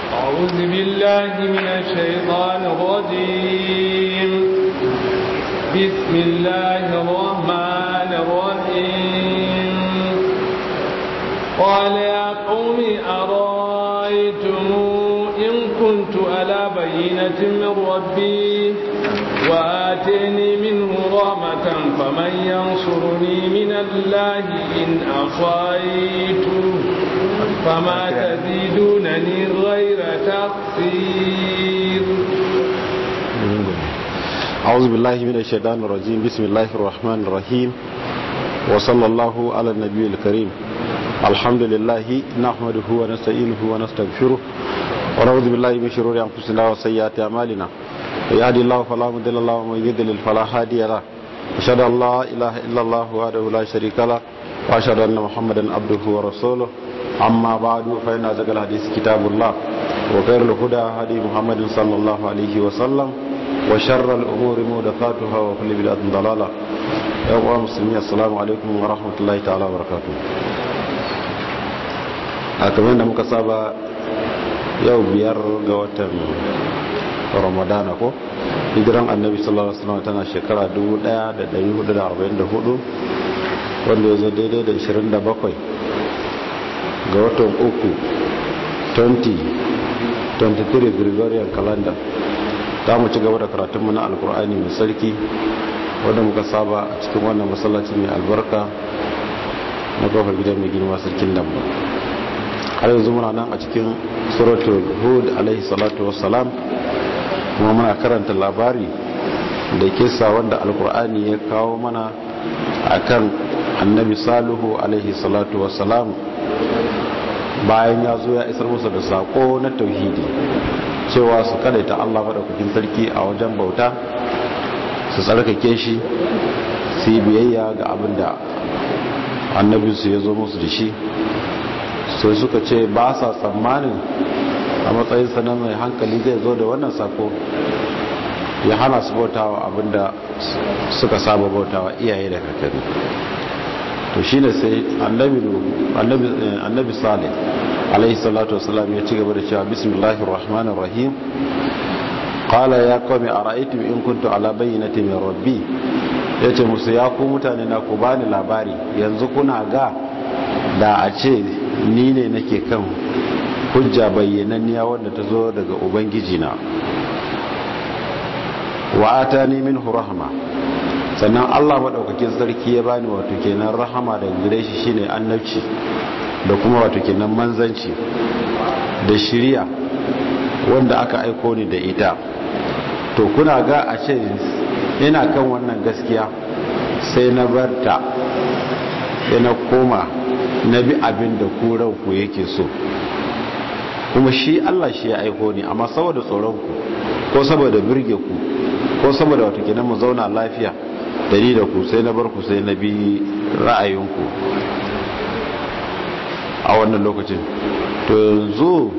أعوذ بالله من الشيطان الرجيم بسم الله الرحمن الرحيم قال يا قوم أرأيتم إن كنت على بينة من ربي وآتيني منه رحمة فمن ينصرني من الله إن أصيته فما تزيدونني غير تقصير أعوذ بالله من الشيطان الرجيم بسم الله الرحمن الرحيم وصلى الله على النبي الكريم الحمد لله نحمده ونستعينه ونستغفره ونعوذ بالله من شرور أنفسنا وسيئات أعمالنا يهدي الله فلا مضل له ومن يضلل فلا هادي له أشهد أن لا إله إلا الله وحده لا شريك له وأشهد أن محمدا عبده ورسوله أما بعد فإن أزكى الحديث كتاب الله وخير الهدى هدي محمد صلى الله عليه وسلم وشر الأمور محدثاتها وكل بدعة ضلالة يا أخوة المسلمين السلام عليكم ورحمة الله تعالى وبركاته kamar da muka saba yau biyar ga watan ramadana ko hijiran annabi sallallahu alaihi wasallam tana shekara 1444 wanda ya zo daidai da 27 ga watan uku 2023 gregorian calendar ta mu ci gaba da karatunmu na alkur'ani mai sarki wanda muka saba a cikin wannan masallaci mai albarka na kofar gidan mai girma sarkin lamba har yanzu muna nan a cikin suratul hud alaihi salatu wassalam kuma muna karanta labari da kisa wanda alkur'ani ya kawo mana akan annabi salihu alaihi salatu wassalam bayan ya zo ya isar musu da sako na tauhidi cewa su kadaita Allah madaukakin sarki a wajen bauta su tsarkake shi su yi biyayya ga abin da annabinsu ya zo musu da shi sai suka ce ba sa tsammanin a matsayinsa na mai hankali zai zo da wannan sako ya hana su bautawa abinda suka saba bautawa iyaye da kakanni to shi ne sai annabi salih alaihi salatu wasalam ya ci gaba da cewa bismillahir rahmanir rahim qala ya qawmi ara'aytum in kuntu ala bayyinati min rabbi yace musu ya ku mutane na ku bani labari yanzu kuna ga da a ce ni ne nake kan hujja bayyananniya wanda ta zo daga ubangiji na wa atani minhu rahma sannan Allah madaukakin sarki ya bani wato kenan rahama da gare shi shine annabci da kuma wato kenan manzanci da shiriya wanda aka aiko ni da ita to kuna ga a ce ina kan wannan gaskiya sai na barta sai na koma na bi abin da ku ranku yake so kuma shi Allah shi ya aiko ni amma saboda tsoron ku ko saboda birge ku ko saboda wato kenan mu zauna lafiya da ni da ku sai na bar ku sai na bi ra'ayinku a wannan lokacin to yanzu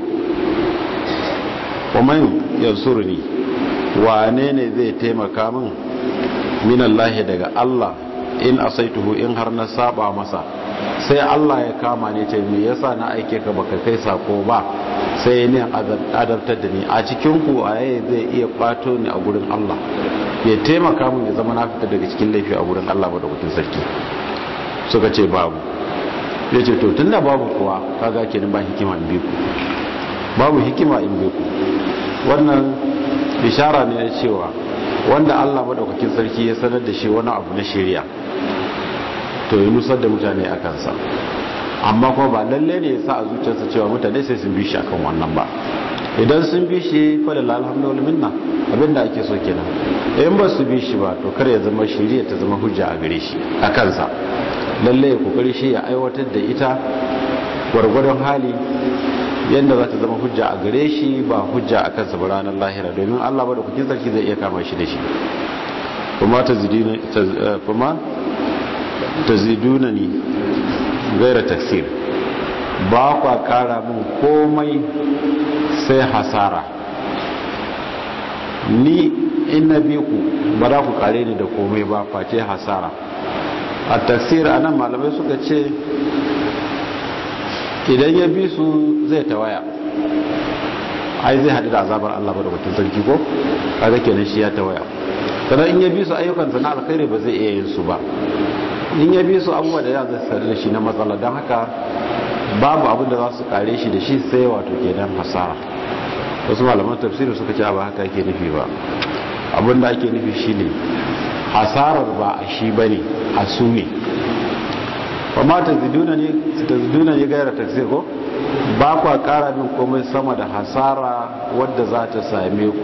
kuma yansurni wane ne zai taimaka min minallahi daga Allah in asaituhu in har na saba masa sai Allah ya kama ne ce me yasa na aike ka baka kai sako ba sai ne adabtar da ni a cikin ku aye zai iya kwato ni a gurin Allah ya taimaka mun ya zama na fita daga cikin laifi a gurin Allah madaukakin sarki suka ce babu ya ce to tunda babu kuwa kaga kenan ba hikima in biku babu hikima in biku wannan bishara ne na cewa wanda Allah madaukakin sarki ya sanar da shi wani abu na shari'a to yi nusar da mutane a kansa amma kuma ba lalle ne ya sa a zuciyarsa cewa mutane sai sun bi shi akan wannan ba idan sun bi shi falala alhamdulillah minna abinda ake so kenan in ba su bi shi ba to kar ya zama shari'a ta zama hujja a gare shi a kansa lalle ya kokari shi ya aiwatar da ita gwargwadon hali yadda za ta zama hujja a gare shi ba hujja a kansa ba ranar lahira domin Allah ba da kukin sarki zai iya kama shi da shi kuma ta ziduna ni gaira taksir ba kwa kara min komai sai hasara ni in na bi ku ba za ku kare ni da komai ba face hasara a taksir a nan malamai suka ce idan ya bi su zai tawaya ai zai haɗu da azabar Allah ba da mutum sarki ko kaga kenan shi ya tawaya sannan in ya bi su ayyukansa na alkhairi ba zai iya yin su ba in ya bi su abubuwa da ya zai sare da shi na matsala don haka babu abin da za su kare shi da shi sai wato kenan hasara wasu malaman tafsiri suka ce ba haka ake nufi ba abin da ake nufi shine hasarar ba a shi bane a su ne ba ma ta ziduna ne ta ziduna ne gaira tafsir ko ba kwa kara min komai sama da hasara wadda za ta same ku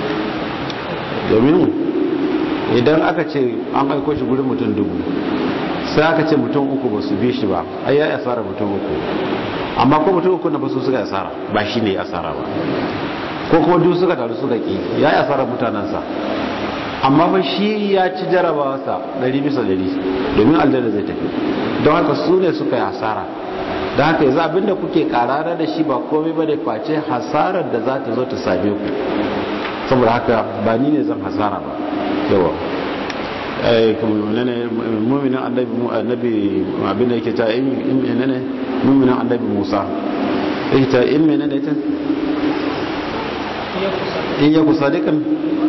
domin idan aka ce an aiko shi gurin mutum dubu sai aka ce mutum uku ba su bi shi ba ai ya asara mutum uku amma ko mutum uku na ba su suka asara ba shi ne asara ba ko kuma duk suka taru suka ki ya asara mutanensa amma ba shi ya ci jarabawarsa ɗari bisa ɗari domin aljanna zai tafi don haka su ne suka yi hasara da haka yanzu abinda kuke karara da shi ba komai ba da face hasarar da za ta zo ta same ku saboda haka ba ni ne zan hasara ba yawa muminin annabi abinda yake ta in menene muminin annabi musa yake ta in menene ta in yaku sadiqan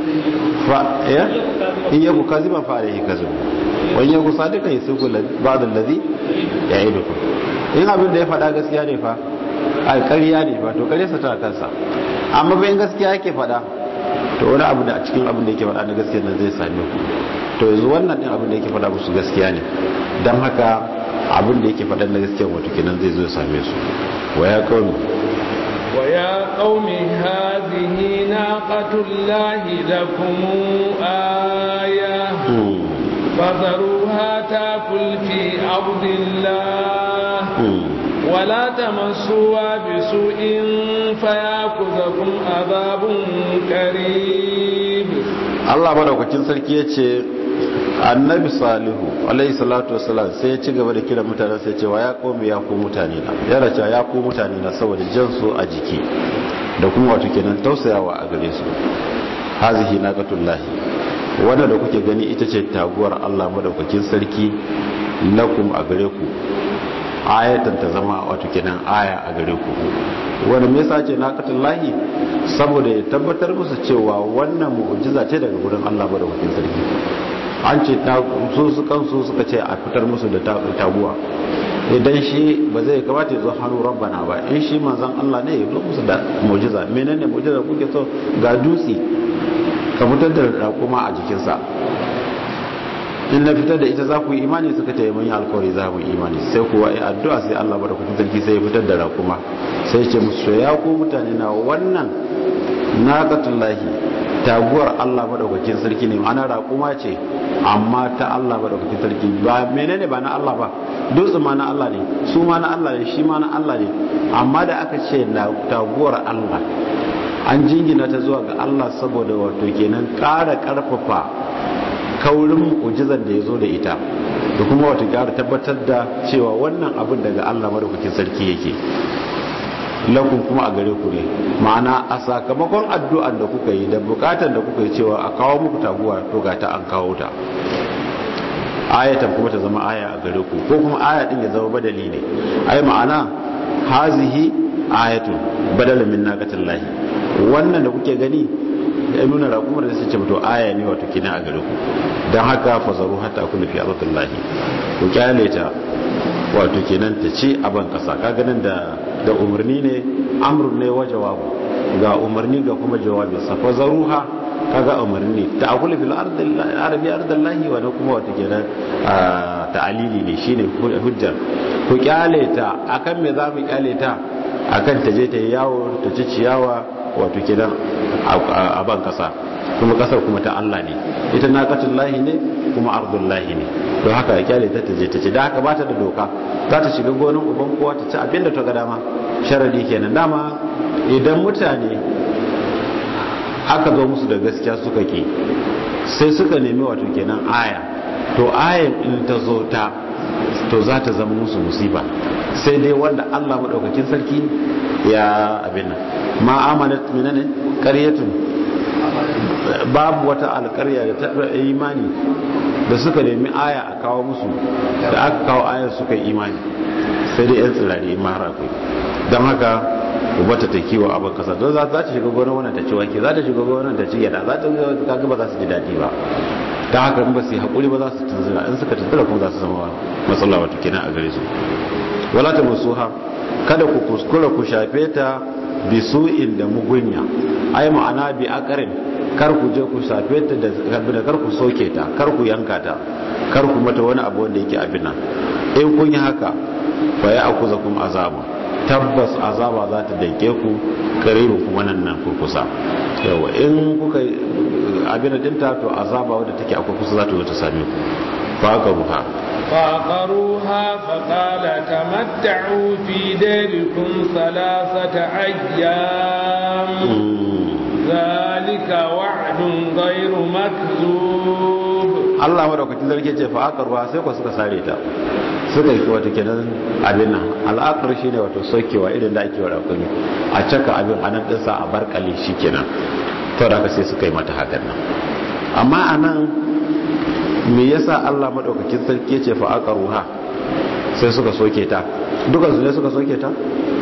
fa ya in yaku kaziban fa alayhi kazib wa in yaku sadiqan yasuku ba'd alladhi ya'idukum in abin da ya faɗa gaskiya ne fa a ƙarya ne fa to ƙarya sa ta kansa amma bayan gaskiya yake faɗa to wani abu da a cikin abin da yake faɗa na gaskiya nan zai same ku to yanzu wannan din abin da yake faɗa musu gaskiya ne don haka abin da yake faɗa na gaskiya wato kenan zai zo ya same su wa ya qaumi wa ya qaumi hadhihi naqatullahi lakum aya فذروها تاكل في أرض الله ولا تمسوها بسوء فياخذكم عذاب قريب Allah madaukakin sarki ya ce annabi salihu alaihi salatu wasalam sai ya ci gaba da kira mutane sai ce wa ya komi ya ko mutane na ya race ya ko mutane na saboda jan su a jiki da kuma wato kenan tausayawa a gare su hazihi naqatullahi wanda da kuke gani ita ce taguwar Allah madaukakin sarki lakum a gare ku ayatan ta zama wato kenan aya a gare ku wanda me yasa ce naqatullahi saboda ya tabbatar musu cewa wannan mu'jiza ce daga gurin Allah madaukakin sarki an ce su su kansu suka ce a fitar musu da taguwa idan shi ba zai kamata ya zo hannu rabbana ba in shi manzon Allah ne ya zo musu da mu'jiza menene mu'jiza kuke so ga dutse ka fitar da raƙuma a jikinsa in na fitar da ita za ku yi imani suka ce mun yi alkawari za mu yi imani sai kuwa ya addu'a sai Allah bada kuɗin sarki sai ya fitar da raƙuma sai ce musu ya ku mutane na wannan naqatullahi taguwar Allah madaukakin sarki ne ana raƙuma ce amma ta Allah madaukakin sarki ba menene ba na Allah ba dutse ma na Allah ne su ma na Allah ne shi ma na Allah ne amma da aka ce na taguwar Allah an jingina ta zuwa ga Allah saboda wato kenan ƙara ƙarfafa kaurin mu'ujizar da ya zo da ita da kuma wato ƙara tabbatar da cewa wannan abin daga Allah madaukakin sarki yake lakun kuma a gare ku ne ma'ana a sakamakon addu'an da kuka yi da bukatan da kuka yi cewa a kawo muku taguwa to ga ta an kawo ta ayatan kuma ta zama aya a gare ku ko kuma aya din ya zama badali ne ai ma'ana hazihi ayatun badala min naqatillahi wannan da kuke gani ya nuna raƙumar da suke to aya ne wato kina a gare ku don haka fazaru hatta kullu fi ardillahi ku kyale ta wato kenan ta ce a ban kasa kaga nan da da umarni ne amrun ne wa jawabu ga umarni ga kuma jawabi sa fazaruha kaga umarni ta akulu fil ardillahi arabi ardillahi wa kuma wato kenan ta'alili ne shine hujjar ku kyale ta akan me za mu kyale ta akan ta je ta yi yawo ta ci ciyawa wato kenan a ban kasa kuma kasar kuma ta Allah ne ita naqatul lahi ne kuma ardul lahi ne don haka ya kyale ta je ta ci da haka bata da doka za ta shiga gonan uban kowa ta ci abinda ta ga dama sharadi kenan dama idan mutane aka zo musu da gaskiya suka ki sai suka nemi wato kenan aya to ayan in ta zo ta to za ta zama musu musiba sai dai wanda Allah madaukakin sarki ya abin nan ma amanat minane qaryatun babu wata alƙarya da ta imani da suka nemi aya a kawo musu da aka kawo ayar suka yi imani sai dai yan tsirare ma har akwai don haka ku bata ta kiwo abin kasa don za ta shiga gonar wannan ta ci wake za ta shiga gonar ta ci gyada za ta kaga ba za su ji daɗi ba ta haka in ba su yi haƙuri ba za su tunzura in suka tunzura kuma za su zama matsala wata kenan a gare su wala ta musuha kada ku kuskura ku shafe ta bi su'in da mugunya ai ma'ana bi akarin kar ku je ku shafe ta da kar ku soke ta kar ku yanka ta kar ku mata wani abu wanda yake abin nan in kun yi haka fa ya akuza kuma azaba tabbas azaba za ta daike ku karibu kuma nan nan kurkusa yawa in kuka abin dinta to azaba wadda take akwai kusa za ta zo ta same ku fa ka ruha فعقروها فقال تمتعوا في ديركم ثلاثة أيام ذلك وعد غير مكذوب Allah madaukakin zarge ce fa aka ruwa sai ku suka sare ta suka yi wata kenan abin nan al'akar shi ne wato sokewa irin da ake wa rakumi a caka abin anan dinsa a barkale shi kenan to da sai suka yi mata hakan nan amma anan me yasa Allah madaukakin sarki ce fa aka ruha sai suka soke ta dukan su ne suka soke ta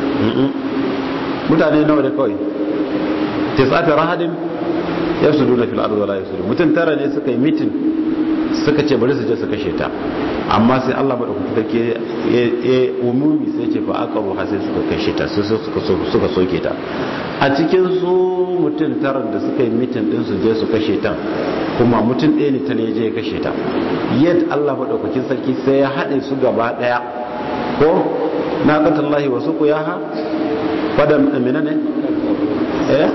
mutane nawa da kawai tisata rahadin yasuduna fil ardi wala yasudun mutun tara ne suka yi mitin suka ce bari su je su kashe ta amma sai Allah madaukakin sarki ya umumi sai ce fa aka ruha sai suka kashe ta sai suka suka soke ta a cikin su mutun tara da suka yi mitin din su je su kashe ta kuma mutum ɗaya ne ta ne je ya kashe ta yadda Allah maɗaukakin sarki sai ya haɗe su gaba ɗaya ko na ƙatallahi wasu ku ya ha fadan amina ne eh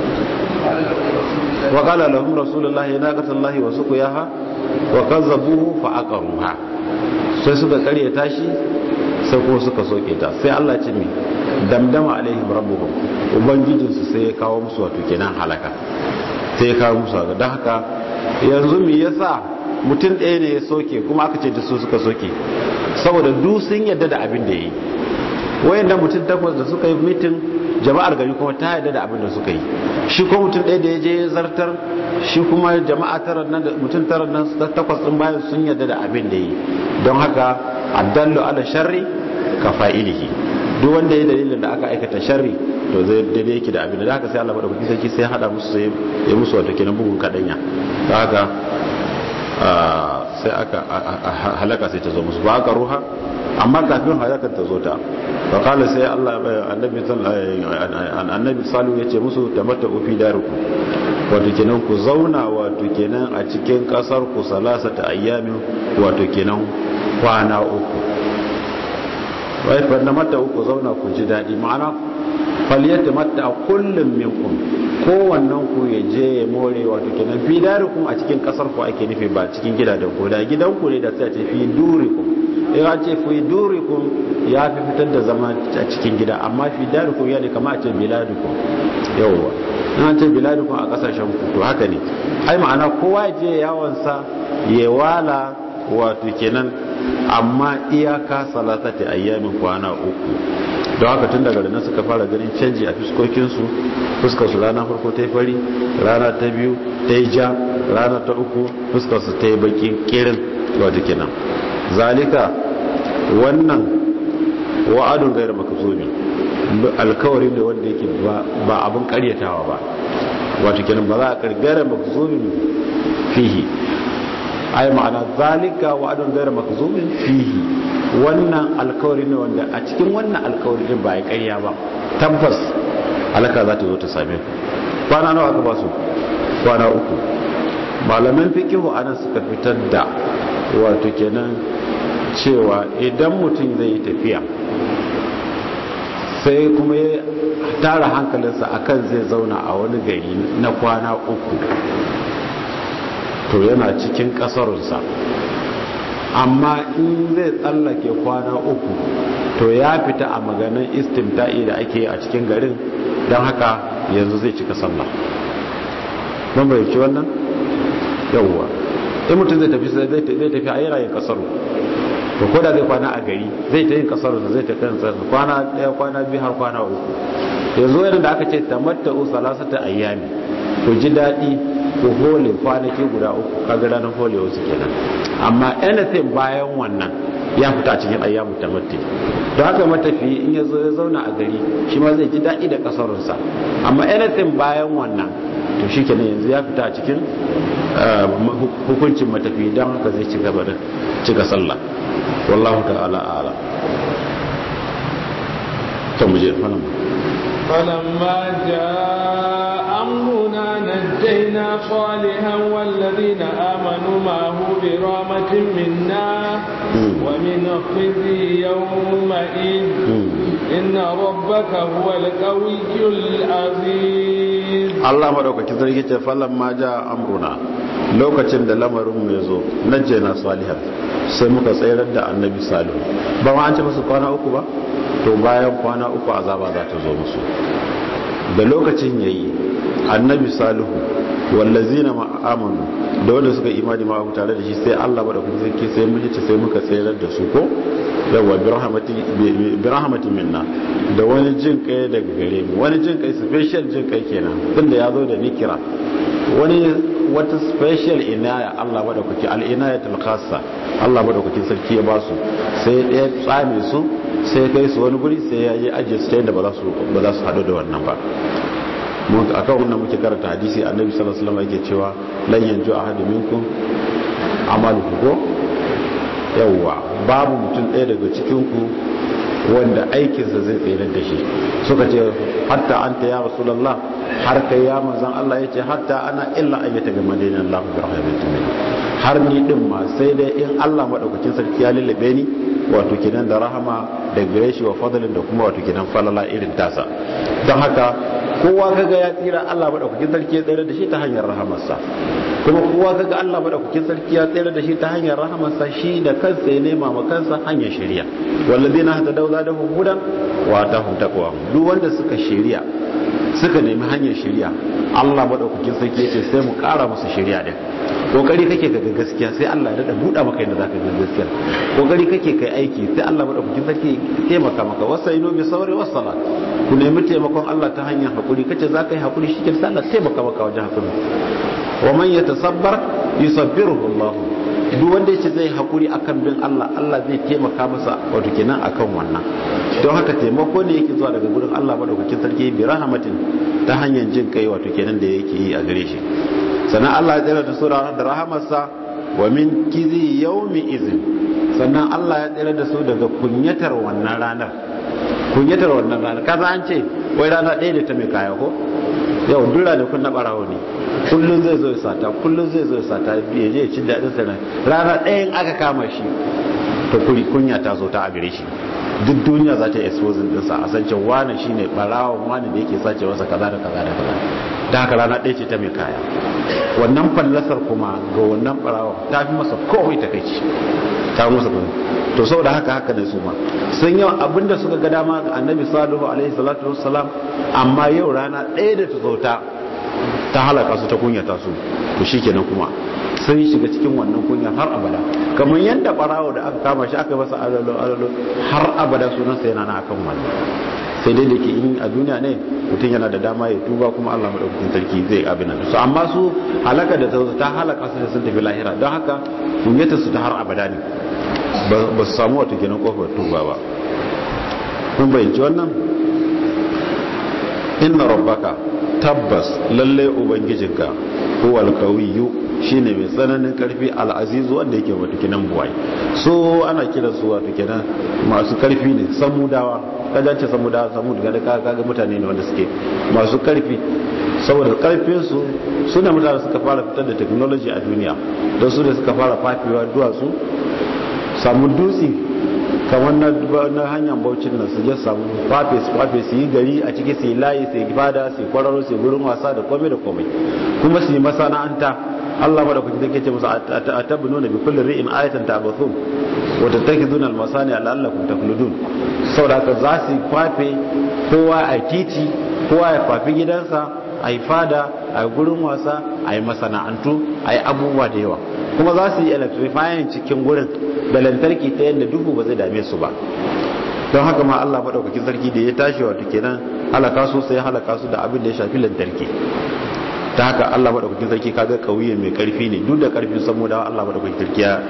wa qala lahum rasulullahi na ƙatallahi wasu ku ya ha wa kazzabuhu fa aqaruha sai suka karya tashi sai kuma suka soke ta sai Allah ce mi damdama alaihim rabbuhum ubangijinsu sai ya kawo musu wato kenan halaka sai ya kawo musu haka don haka yanzu me yasa mutum ɗaya ne ya soke kuma aka ce da su suka soke saboda du sun yadda da abin da ya yi wayanda mutum takwas da suka yi mitin jama'ar gari kuma ta yadda da abin da suka yi shi ko mutum ɗaya da ya je zartar shi kuma jama'a tara nan da mutum tara nan takwas ɗin bayan sun yadda da abin da ya yi don haka addallu ala sharri ka fa'ilihi duk wanda ya dalilin da aka aikata sharri to zai daidai yake da abin da haka sai Allah madaukakin sarki sai hada musu sai ya musu wato kenan bugun kadanya da haka sai aka halaka sai ta zo musu ba ka ruha amma kafin halakar ta zo ta fa kala sai Allah annabi annabi salu ya ce musu tamatta fi daruku wato kenan ku zauna wato kenan a cikin kasar ku salasata ayyamin wato kenan kwana uku wai fa na mata uku zauna ku ji daɗi ma'ana faliyata mata kullum minkum kowannen ku ya je ya more wato kenan fi darikum a cikin kasar ku ake nufi ba cikin gidajen ku da gidan ku ne da sai a ce fi durikum in an ce fi durikum ya fi fitar da zama a cikin gida amma fi darikum ya ne kama a ce biladukum yawwa in an ce biladukum a kasashen ku to haka ne ai ma'ana kowa ya je yawansa ya wala wato kenan amma iyaka salatati ayyamin kwana uku don haka tun daga nan suka fara ganin canji a fuskokinsu fuskarsu rana farko ta yi fari rana ta biyu ta yi ja rana ta uku fuskarsu ta yi baki kirin wato kenan zalika wannan wa'adun gairar makasobi alkawari ne wanda yake ba abin karyatawa ba wato kenan ba za a kargara makasobi fihi ai ma'ana zalika wa'adun gairar makzumin fihi wannan alkawari ne wanda a cikin wannan alkawari din ba ya ƙarya ba tabbas alaka za ta zo ta same ku kwana nawa aka ba su kwana uku malaman fikihu anan suka fitar da wato kenan cewa idan mutum zai yi tafiya sai kuma ya tara hankalinsa akan zai zauna a wani gari na kwana uku to yana cikin kasarunsa amma in zai tsallake kwana uku to ya fita a maganin istimta'i da ake a cikin garin don haka yanzu zai cika sallah ban bayyanci wannan yawwa in mutum zai tafi zai tafi a yanayin kasaru to ko da zai kwana a gari zai ta yin kasaru zai ta kan kwana daya kwana biyu har kwana uku yanzu yadda da aka ce tamatta'u salasata ayyami ku ji daɗi ku hole kwanaki guda uku kaga ranar hole wasu kenan amma anything bayan wannan ya fita a cikin ayyamu tamatti don haka matafi in ya zo ya zauna a gari shi ma zai ji daɗi da kasarunsa amma anything bayan wannan to shi kenan yanzu ya fita a cikin hukuncin matafi don haka zai ci gaba da cika sallah wallahu ta'ala ala to mu je falan فلما جاء أمرنا نجينا صالحا والذين آمنوا معه برامة منا ومن خزي يومئذ إن ربك هو القوي العزيز الله مدوك كذلك فلما جاء أمرنا lokacin da lamarin mai zo najjena salihan sai muka tsayar da annabi salihu ba ma an ce musu kwana uku ba to bayan kwana uku azaba za ta zo musu da lokacin yayi annabi salihu wallazina ma'amanu da wanda suka imani ma tare da shi sai Allah bada kuma sai sai muke ce sai muka tsayar da su ko yawa bi rahmatin minna da wani jin kai daga gare mu wani jin kai special jin kai kenan tunda ya zo da nikira wani wata special inaya Allah madaukaki al-inayatul khassa Allah madaukakin sarki ya ba su sai ɗaya tsame su sai kai su wani guri sai ya yi ajiye su ta yadda ba za su ba za su haɗu da wannan ba mun akan wannan muke karanta hadisi annabi sallallahu alaihi wasallam yake cewa lan yanju ahadu minkum amaluhu ko yawwa babu mutum ɗaya daga cikin ku wanda aikinsa zai tsere da shi suka ce hatta anta ya rasulullah har kai ya manzon Allah yace hatta ana illa ayyata ga madina Allah bi rahmatin min har ni din ma sai dai in Allah madaukakin sarki ya lullube ni wato kinan da rahama da gare shi wa fadlin da kuma wato kinan falala irin tasa don haka kowa kaga ya tsira Allah madaukakin sarki ya tsere da shi ta hanyar rahamarsa kuma kowa kaga Allah madaukakin sarki ya tsere da shi ta hanyar rahamarsa shi da kansa ya nema ma kansa hanyar shari'a walladina hadau zadahum hudan wa atahum taqwa duk wanda suka shari'a suka nemi hanyar shari'a Allah madaukakin sarki ya ce sai mu kara musu shari'a din kokari kake ga gaskiya sai Allah ya dada buɗa maka yadda zaka ga gaskiya kokari kake kai aiki sai Allah madaukakin sarki ya taimaka maka wasainu bi sabri was salat ku nemi taimakon Allah ta hanyar hakuri kace zaka yi hakuri shi sai Allah taimaka maka wajen hakuri wa man yatasabbar yusabbiruhu Allah duk wanda yace zai hakuri akan bin Allah Allah zai taimaka masa wato kenan akan wannan don haka taimako ne yake zuwa daga gurin Allah madaukakin sarki bi rahmatin ta hanyar jin kai wato kenan da yake yi a gare shi sannan Allah ya tsira da su da rahamarsa wa min kizi yaumi izin sannan Allah ya tsira da su daga kunyatar wannan ranar kunyatar wannan ranar kaza an ce wai rana ɗaya da ta mai kaya ko yau dura da kun na ɓarawo ne kullum zai zo ya sata kullum zai zo ya sata ya je ya ci daɗin sa rana ɗayan aka kama shi to kuri kunya ta zo ta a gare shi duk duniya za ta yi exposing ɗinsa a san cewa wani shine ɓarawon wani da yake sace masa kaza da kaza da kaza da haka rana ɗaya ce ta mai kaya wannan fallasar kuma ga wannan ɓarawon ta fi masa kowai ta kai ta musa kuma to saboda haka haka ne su ma sun yau abinda suka ga dama ga annabi salihu alaihi salatu wassalam amma yau rana ɗaya da ta zauta ta halaka su ta kunyata su to shikenan kuma sun shiga cikin wannan kunya har abada kamar yadda barawo da aka kama shi aka masa alalo alalo har abada sunansa yana na akan wannan sai dai da ke in a duniya ne mutum yana da dama ya tuba kuma Allah madaukakin sarki zai abin nan su amma su halaka da ta halaka su da sun tafi lahira don haka kunyata su ta har abada ne ba su samu wata ginin kofar tuba ba kun bayyanci wannan inna rabbaka tabbas lalle ubangijinka huwa alkawiyu shine mai tsananin karfi al'azizu wanda yake wata kinan buwai so ana kira su wata kinan masu karfi ne samudawa kajan ce samudawa samud ga kaga mutane ne wanda suke masu karfi saboda karfin su suna mutane suka fara fitar da technology a duniya don su da suka fara fafewa duwatsu samu dutse kamar na hanyar baucin nan su je samu fafe su fafe su yi gari a ciki su yi layi su yi fada su yi kwararo su yi gurin wasa da komai da komai kuma su yi masana'anta Allah mada kuke take ce musu atabnuna bi kulli ri'in ayatan ta'bathun wa tattakhiduna al-masani la'allakum takhludun saboda haka za su fafe kowa a titi kowa ya fafi gidansa a yi fada a yi gurin wasa a yi masana'antu a yi abubuwa da yawa kuma za su yi electrifying cikin gurin da lantarki ta yadda duhu ba zai dame su ba don haka ma Allah maɗaukakin sarki da ya tashi wato kenan halaka su sai halaka su da abin da ya shafi lantarki ta haka Allah maɗaukakin sarki kaga kauye mai karfi ne duk da karfin samu da Allah maɗaukakin sarki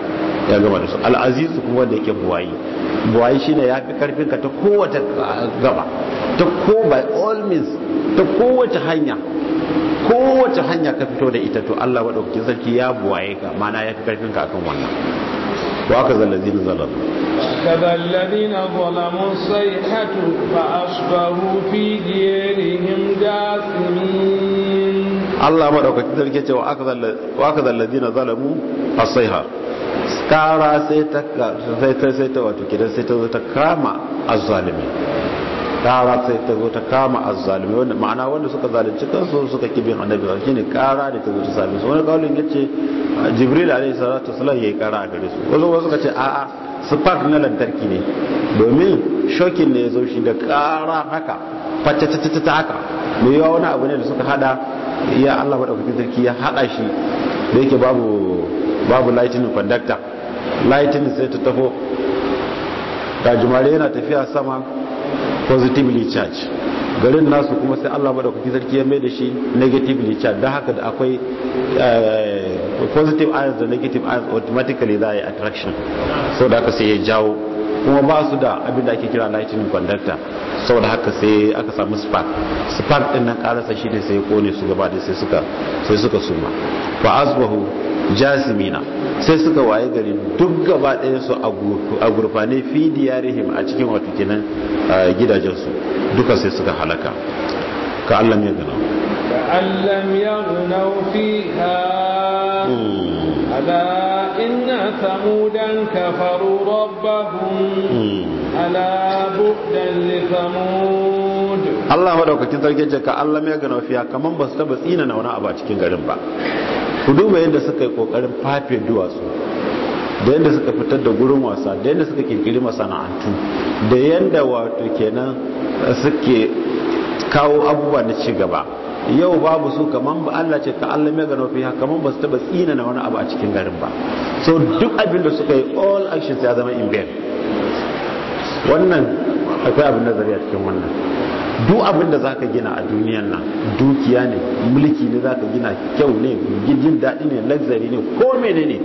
ya gama da su al'azizu kuma wanda yake buwayi buwayi shine ya fi karfin ka ta kowace gaba ta ko by all means ta kowace hanya kowace hanya ka fito da ita to Allah madaukakin sarki ya buwaye ka mana ya fi karfin ka akan wannan wa aka zallazina zalamu كذا الذين ظلموا الصيحة فأصبحوا في ديارهم جاثمين Allah madaukakin sarki ce wa aka zallazina zalamu as-sayha kara sai ta sai ta sai ta wato kidan sai ta zo ta kama azzalimi kara sai ta zo ta kama azzalimi wanda ma'ana wanda suka zalunci kansu suka kibin annabi shine kara da ta zo ta same su wani kaulin yace jibril alaihi salatu wasallam yayi kara a gare su wasu wasu suka ce a'a spark na lantarki ne domin shokin ne ya zo shi da kara haka facce ta haka mai yawa wani abu ne da suka hada ya Allah madaukakin sarki ya hada shi da yake babu babu lightning conductor lightning sai ta tafo gajimare yana tafiya sama positively charge garin nasu kuma sai Allah madaukakin sarki ya mai da shi negatively charge don haka da akwai positive ions da negative ions automatically za a yi attraction sau da haka sai ya jawo kuma ba su da abin da ake kira lightning conductor sau da haka sai aka samu spark spark din nan karasa shi ne sai ya kone su gaba da sai suka sai suka suma fa asbahu jasimina sai suka waye gari duk gaba ɗaya su a gurfane fi diyarihim a cikin wato kenan gidajensu duka sai suka halaka ka Allah ya gana كأن لم يغنوا فيها ألا إن ثمودا كفروا ربهم ألا بعدا لثمود Allah madaukakin sarki ce ka Allah ya gana fiya kaman ba su taba tsina na wani abu a cikin garin ba ku duba yadda suka yi kokarin fafe duwatsu da yadda suka fitar da gurin wasa da yadda suka kirkiri masana'antu da yadda wato kenan suke kawo abubuwa na ci gaba yau babu su kaman ba Allah ce ka Allah mai gano fiha kaman ba su taba tsina na wani abu a cikin garin ba so duk abin da suka yi all actions ya zama in vain wannan akwai abin nazari a cikin wannan duk abin da zaka gina a duniyan nan dukiya ne mulki ne zaka gina kyau ne jin daɗi ne luxury ne ko menene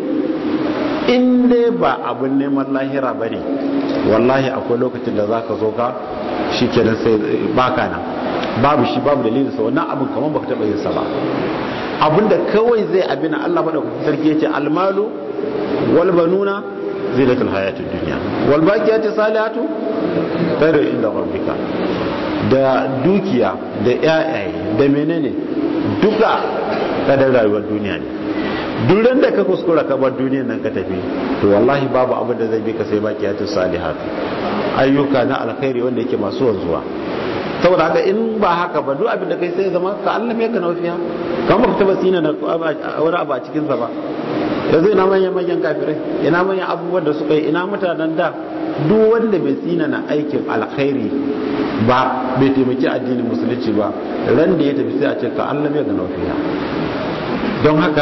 in dai ba abin neman lahira ba ne wallahi akwai lokacin da zaka zo ka shi kenan sai baka nan babu shi babu dalilin sa wannan abin kamar baka taba yin sa ba abinda kawai zai abina Allah madaukakin sarki yace almalu wal banuna zinatul hayatid dunya wal baqiyatu salihatu khairu inda rabbika da dukiya da yayaye da menene duka kadar rayuwar duniya ne duran da ka kuskura ka bar duniyar nan ka tafi to wallahi babu abin da zai bi ka sai baqiyatu salihatu ayyuka na alkhairi wanda yake masu wanzuwa saboda haka in ba haka ba duk abin da kai sai zama ka Allah mai ka naufiya kan baka taba tsina na wani abu a cikin sa ba yanzu ina manyan manyan kafirai ina manyan abubuwan da suka yi ina mutanen da duk wanda bai tsina na aikin alkhairi ba bai taimaki addinin musulunci ba ran da ya tafi sai a ce ka Allah mai ka naufiya don haka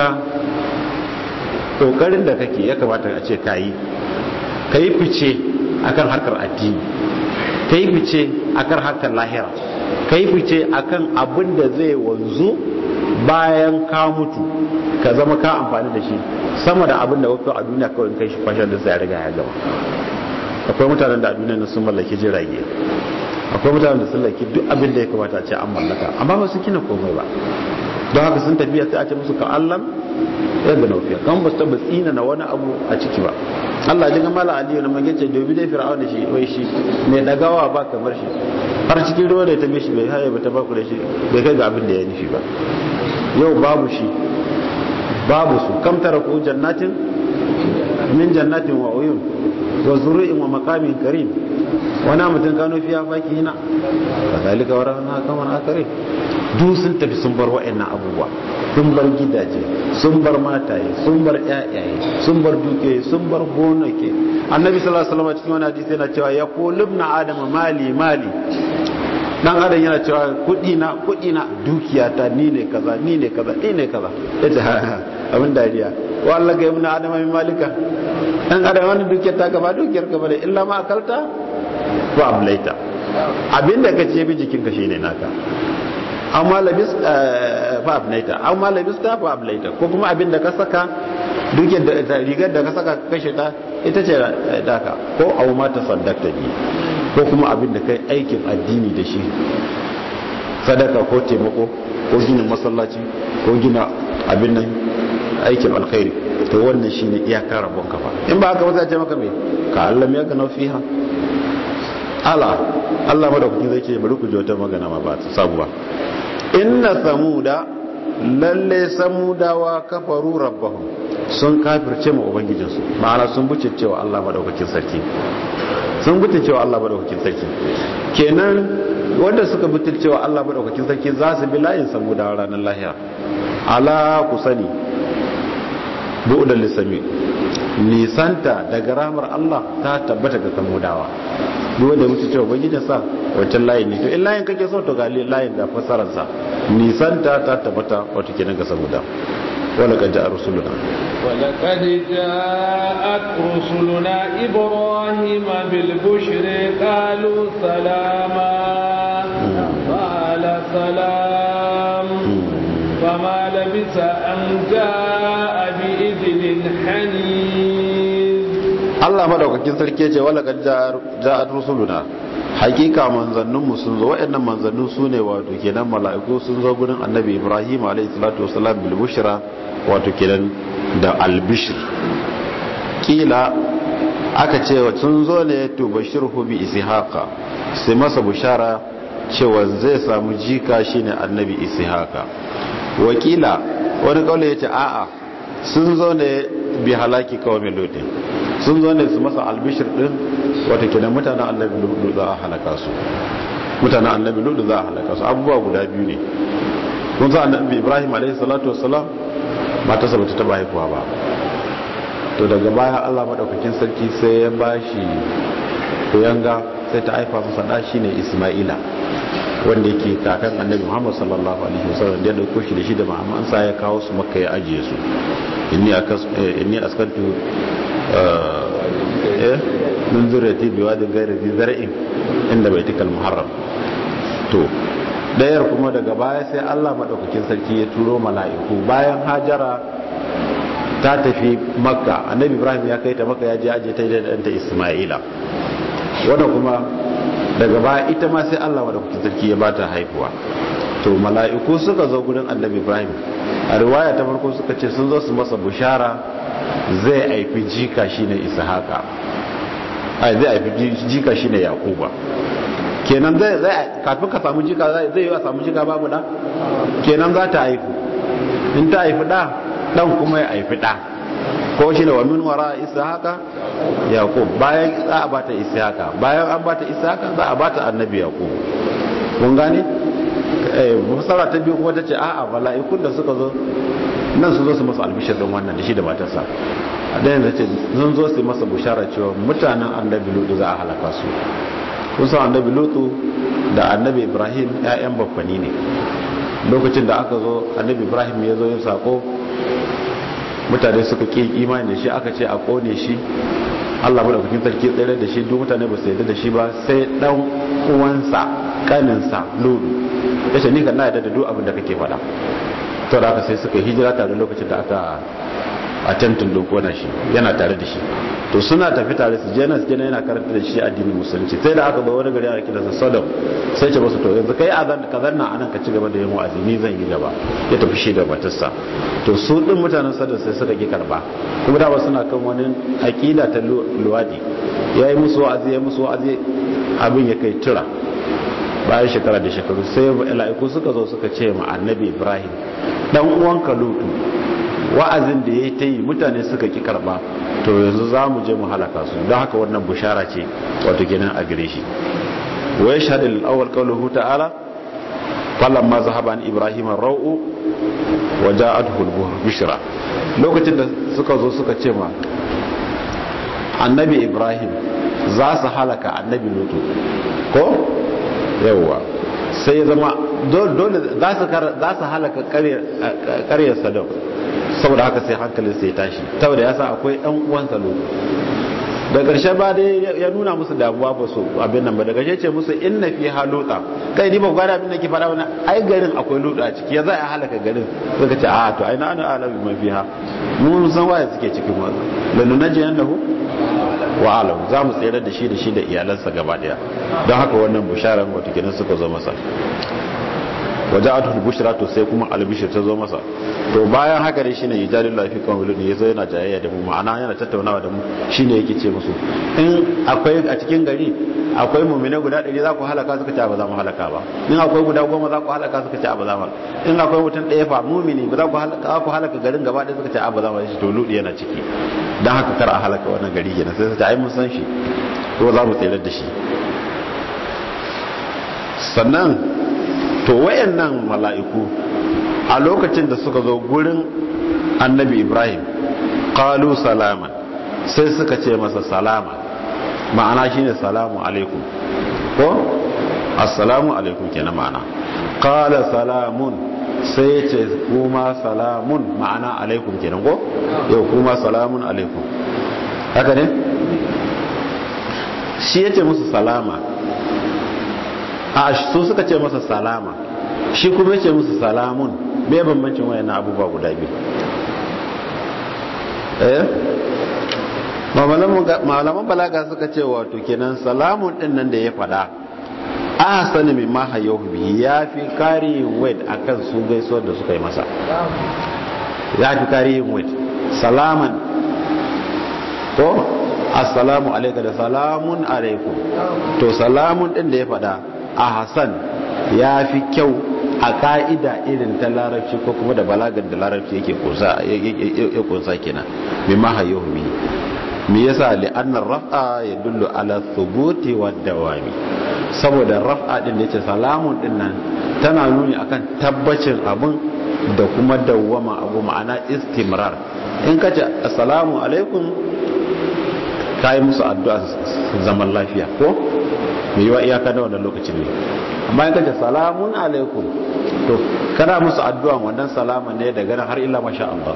kokarin da kake ya kamata a ce kayi kayi fice akan harkar addini ka yi fice a kan harkar lahira ka yi fice a kan abin da zai wanzu bayan ka mutu ka zama ka amfani da shi sama da abin da wakil a duniya kawai kai shi kwashar da sai riga ya gaba akwai mutanen da a duniya sun mallaki jirage akwai mutanen da sun mallaki duk abin da ya kamata a ce an mallaka amma ba su kina komai ba don haka sun tafiya sai a ce musu ka allam yadda naufiya kan ba su taba tsina na wani abu a ciki ba Allah ji gamala aliyu na magance dobi dai fir'auna shi wai shi mai dagawa ba kamar shi har cikin ruwa da ta mishi bai haye ba ta baku da shi bai kai ga abin da ya nufi ba yau babu shi babu su kam tara ku jannatin min jannatin wa uyun wa zuru'in wa maqamin karim wani mutum kano fiya faki hina kazalika wa rahana kaman akare duk sun tafi sun bar wa'annan abubuwa sun bar gidaje sun bar mataye sun bar ƴaƴaye sun bar duke sun bar gonake annabi sallallahu alaihi wasallam cikin wani hadisi yana cewa ya qulubna adama mali mali dan adam yana cewa kudi na kudi na dukiya ta ni ne kaza ni ne kaza ni ne kaza yace abin dariya wa Allah ga ibn adama min malika dan adam wannan dukiyar ta gaba dukiyar ka bane illa ma akalta wa ablaita abinda ka ce bi jikinka shine naka amma labis fa ablaita amma labis ta fa ablaita ko kuma abinda ka saka duk yadda rigar da ka saka kashe ta ita ce daka ko abu ma ta saddakta ne ko kuma abin da kai aikin addini da shi sadaka ko taimako ko gina masallaci ko gina abin nan aikin alkhairi to wannan shine iyakar rabon kafa in ba haka ba zai ce maka me ka Allah ya gana fiha ala Allah madaukakin zai ce bari ku ji wata magana ma ba ta sabuwa inna samuda lalle samudawa kafaru rabbahum sun kafirce ma ubangijinsu ma'ana sun buce cewa Allah madaukakin sarki sun buce cewa Allah madaukakin sarki kenan wanda suka buce cewa Allah madaukakin sarki za su bi layin samudawa ranar lahira ala ku sani bu'dan lisami nisanta daga ramar Allah ta tabbata ga samudawa duk wanda mutu cewa ubangijin sa wancan layin ne to in layin kake so to ga layin da fasarar sa nisanta ta tabbata wato kenan ga samuda wala kad ja'a rusuluna wala kad ja'at rusuluna ibrahima bil bushri qalu salama qala salam fama labisa an ja'a bi idlin hanin Allah madaukakin sarki ce wala kad ja'at rusuluna hakika manzanninmu sun zo waɗannan manzannin su ne wato kenan mala'iku sun zo gurin annabi ibrahim alayhi salatu wasalam bil bushra wato kenan da al bishr kila aka ce sun zo ne to bashirhu bi ishaqa sai masa bushara cewa zai samu jika shine annabi ishaqa wakila wani kaule yace a'a sun zo ne bi halaki kawai lutin sun zo ne su masa albishir din wata kenan mutanen annabi lutu za a halaka su mutanen annabi lutu za a halaka su abubuwa guda biyu ne kun sa annabi ibrahim alaihi salatu wassalam mata sa bata taba haihuwa ba to daga baya Allah madaukakin sarki sai ya bashi kuyanga sai ta haifa masa da shine isma'ila wanda yake kakan annabi muhammad sallallahu alaihi wasallam da ya dauko shi da shi da ma'amman sa ya kawo su makka ya ajiye su inni akas inni askantu eh min zuriyati bi wadin ghayri zi zar'in inda baitikal muharram to dayar kuma daga baya sai Allah madaukakin sarki ya turo mala'iku bayan hajara ta tafi makka annabi ibrahim ya kai ta makka ya je aje ta da danta isma'ila wanda kuma daga baya ita ma sai Allah madaukakin sarki ya bata haifuwa to mala'iku suka zo gurin annabi ibrahim a riwaya ta farko suka ce sun zo su masa bushara zai haifi jika shine ishaqa ai zai haifi jika shine yaquba kenan zai zai kafin ka samu jika zai zai yi a samu jika babu da kenan za ta haifu in ta haifi da dan kuma ya haifi da ko shine wa min wara ishaqa yaqub bayan za a bata ishaqa bayan an bata ishaqa za a bata annabi yaqub mun gane eh musara ta biyu kuma tace a'a mala'ikun da suka zo nan su zo su masa albishir din wannan da shi da matarsa a ɗayan da ce zan zo su masa bushara cewa mutanen annabi lutu za a halaka su kun san annabi lutu da annabi ibrahim 'ya'yan bakwani ne lokacin da aka zo annabi ibrahim ya zo yin sako mutane suka ƙi imani da shi aka ce a kone shi allah madaukakin sarki tsere da shi duk mutane ba su yarda da shi ba sai dan uwansa kaninsa lutu ya ce ni kan na yarda da duk abin da kake faɗa to da aka sai suka hijira tare lokacin da aka a tentin dokona shi yana tare da shi to suna tafi tare su jena su jena yana karanta da shi addinin musulunci sai da aka ba wani gari a kira sa sodom sai ce masu to yanzu kai azan ka zanna anan ka ci gaba da yin wa'azi ni zan yi gaba ya tafi shi da matarsa to su din mutanen sodom sai suka ki karba kuma da suna kan wani aqida ta luwadi yayi musu wa'azi yayi musu wa'azi abin ya kai tura bayan shekara da shekaru sai mala'iku suka zo suka ce ma annabi ibrahim dan uwanka lutu wa'azin da ya ta yi mutane suka ki karba to yanzu za mu je mu halaka su don haka wannan bushara ce wato kenan a gare shi wa ya shaɗi al'awar ƙaunuhu ta'ala falon ma zahaba an ibrahim rau'u wa ja'ad hulbuhar bishira lokacin da suka zo suka ce ma annabi ibrahim za su halaka annabi lutu ko yawwa sai ya zama dole za su halaka karyar sadau saboda haka sai hankalin sai tashi saboda ya sa akwai ɗan uwansa lutu da ƙarshe ba dai ya nuna musu damuwa ba su abin nan ba da ƙarshe ce musu inna fi haluta kai ni ba gwada abin da ke faɗa wani ai garin akwai lutu a ciki ya za a halaka garin suka ce a to ai na ana alabi man fiha mun san waye suke cikin wannan lanunaji yannahu wa alam za mu tsere da shi da shi da iyalansa gaba daya don haka wannan bisharar wata kenan suka zo masa waje a tuhu bushra to sai kuma albishir ta zo masa to bayan haka ne shine yujadil lafi kan wulud ne yazo yana jayayya da mu ma'ana yana tattaunawa da mu shine yake ce musu in akwai a cikin gari akwai mu'mina guda 100 za ku halaka suka ce ba za mu halaka ba in akwai guda 10 za ku halaka suka ce ba za mu in akwai mutum ɗaya fa mu'mini ba za ku halaka ku halaka garin gaba ɗaya suka ce ba za mu shi to ludi yana ciki dan haka kar a halaka wannan gari kenan sai su ce ai mun san shi ko za mu tsere da shi sannan to wayannan mala'iku a lokacin da suka zo gurin annabi ibrahim qalu salama sai suka ce masa salama ma'ana shine salamu alaikum ko assalamu alaikum kenan ma'ana qala salamun sai ya ce kuma salamun ma'ana alaikum kenan ko yau kuma salamun alaikum haka ne shi ya ce musu salama a su suka ce masa salama shi kuma ya ce musu salamun me bambancin wayannan abubuwa guda biyu eh malaman balaga suka ce wato kenan salamun din nan da ya fada a sani mai maha yau bihi ya fi kariyin wait a kan su gaisuwar da suka yi masa ya fi kariyin wait salaman ko assalamu alaika da salamun alaikum to salamun din da ya fada a hasan ya fi kyau a ka'ida irin ta larabci ko kuma da balagar da larabci yake kunsa kenan mai maha yau bihi me yasa li'annar raf'a ya dullu ala thubuti wa dawami saboda raf'a din da yace salamun din nan tana nuni akan tabbacin abun da kuma dawwama abu ma'ana istimrar in kace assalamu alaikum kai musu addu'a zaman lafiya ko me yiwa iyaka da wannan lokacin ne amma in kace salamun alaikum to kana musu addu'a wannan salama ne daga nan har illa masha Allah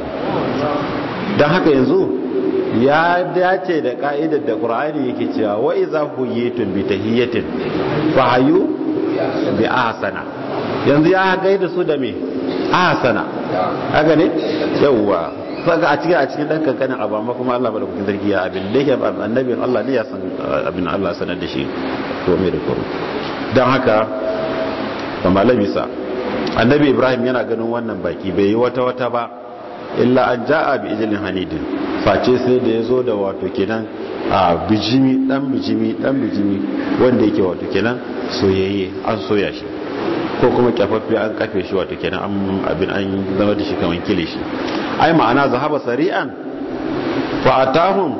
dan haka yanzu ya dace da ka'idar da ƙur'ani yake cewa wa iza huyitum bi tahiyatin fa hayu bi ahsana yanzu ya gaida su da me ahsana haka ne yawwa saka a cikin a cikin dan kankanin abu amma kuma Allah bada kukin zargi ya abin da yake annabin Allah ne ya san abin Allah sanar da shi ko me da koro dan haka kamar labisa annabi Ibrahim yana ganin wannan baki bai yi wata wata ba illa an ja'a bi ijlin hanidin face sai da ya zo da wato kenan a bijimi dan bijimi dan bijimi wanda yake wato kenan soyayye an soya shi ko kuma kyafaffe an kafe shi wato kenan an abin an zama da shi kaman kilishi ai ma'ana zahaba sari'an fa atahum